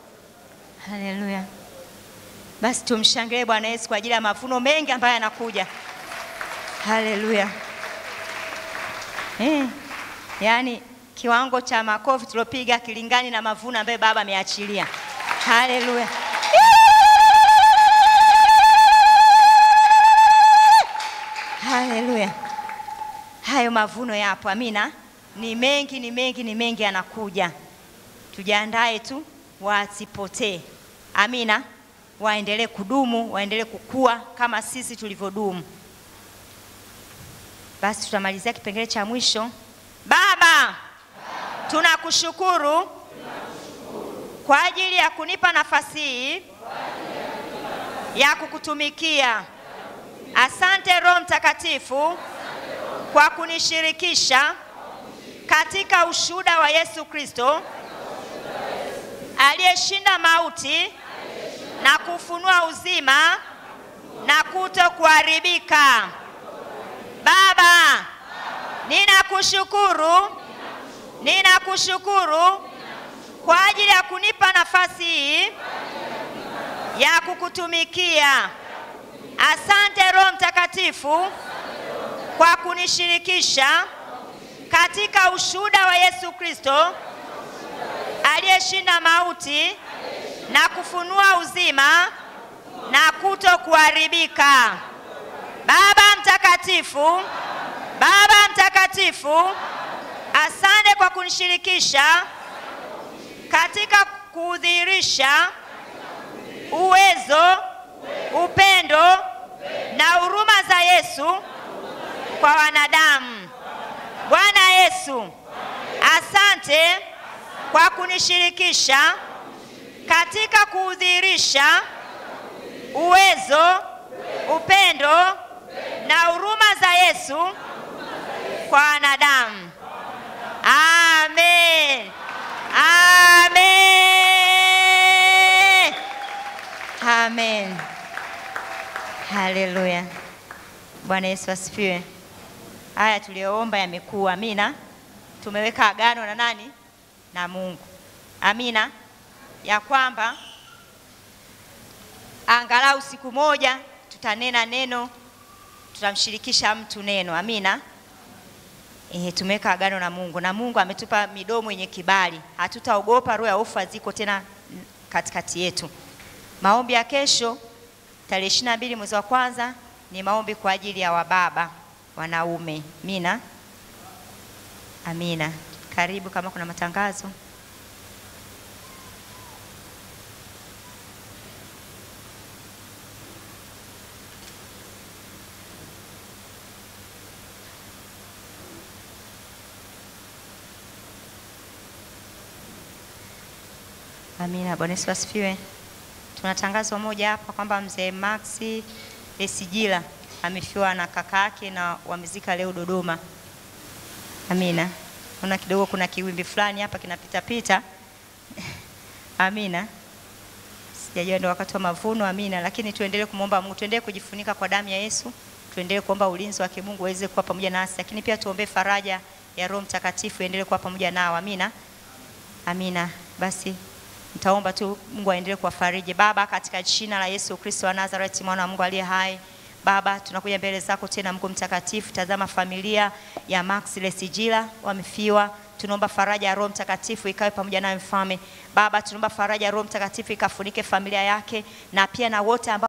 Haleluya! Basi tumshangilie Bwana Yesu kwa ajili ya mavuno mengi ambayo yanakuja. Haleluya! Eh, yaani kiwango cha makofi tuliopiga kilingani na mavuno ambayo Baba ameachilia. Haleluya! Haleluya! Hayo mavuno yapo, amina. Ni mengi, ni mengi, ni mengi yanakuja. Tujiandae tu wasipotee, amina. Waendelee kudumu, waendelee kukua kama sisi tulivyodumu. Basi tutamalizia kipengele cha mwisho. Baba, tunakushukuru kwa ajili ya kunipa nafasi hii ya kukutumikia. Asante Roho Mtakatifu kwa kunishirikisha katika ushuhuda wa Yesu Kristo aliyeshinda mauti na kufunua uzima na kuto kuharibika. Baba, ninakushukuru, ninakushukuru kwa ajili ya kunipa nafasi hii ya kukutumikia. Asante Roho Mtakatifu kwa kunishirikisha katika ushuhuda wa Yesu Kristo aliyeshinda mauti na kufunua uzima na kuto kuharibika. Baba Mtakatifu, Baba Mtakatifu, asante kwa kunishirikisha katika kudhihirisha uwezo, upendo na huruma za Yesu kwa wanadamu. Bwana Yesu, asante kwa kunishirikisha katika kudhihirisha uwezo, upendo na huruma za Yesu kwa wanadamu. Amen. Amen. Amen. Haleluya. Bwana Yesu asifiwe. Haya tuliyoomba yamekuwa. Amina. Tumeweka agano na nani? Na Mungu. Amina. Ya kwamba angalau siku moja tutanena neno, tutamshirikisha mtu neno. Amina. E, tumeweka agano na Mungu na Mungu ametupa midomo yenye kibali, hatutaogopa. Roho ya hofu haziko tena katikati yetu. Maombi ya kesho tarehe ishirini na mbili mwezi wa kwanza ni maombi kwa ajili ya wababa wanaume. Amina, amina. Karibu kama kuna matangazo. Amina. Bwana Yesu asifiwe. Tuna tangazo moja hapa kwamba mzee Maxi Lesijila amefiwa na kaka yake na wamezika leo Dodoma. Amina. Naona kidogo kuna kiwimbi fulani hapa kinapita pita. Amina. Sijajua ndio wakati wa mavuno. Amina. Lakini tuendelee kumwomba Mungu, tuendelee kujifunika kwa damu ya Yesu, tuendelee kuomba ulinzi wa kimungu aweze kuwa pamoja nasi, lakini pia tuombee faraja ya Roho Mtakatifu endelee kuwa pamoja nao. Amina. Amina. Basi Nitaomba tu Mungu aendelee kuwafariji. Baba, katika jina la Yesu Kristo wa Nazareti, mwana wa Mungu aliye hai, Baba, tunakuja mbele zako tena, Mungu mtakatifu. Tazama familia ya Max Lesijila wamefiwa, tunaomba faraja ya Roho Mtakatifu ikawe pamoja naye mfalme. Baba, tunaomba faraja ya Roho Mtakatifu ikafunike familia yake na pia na wote ambao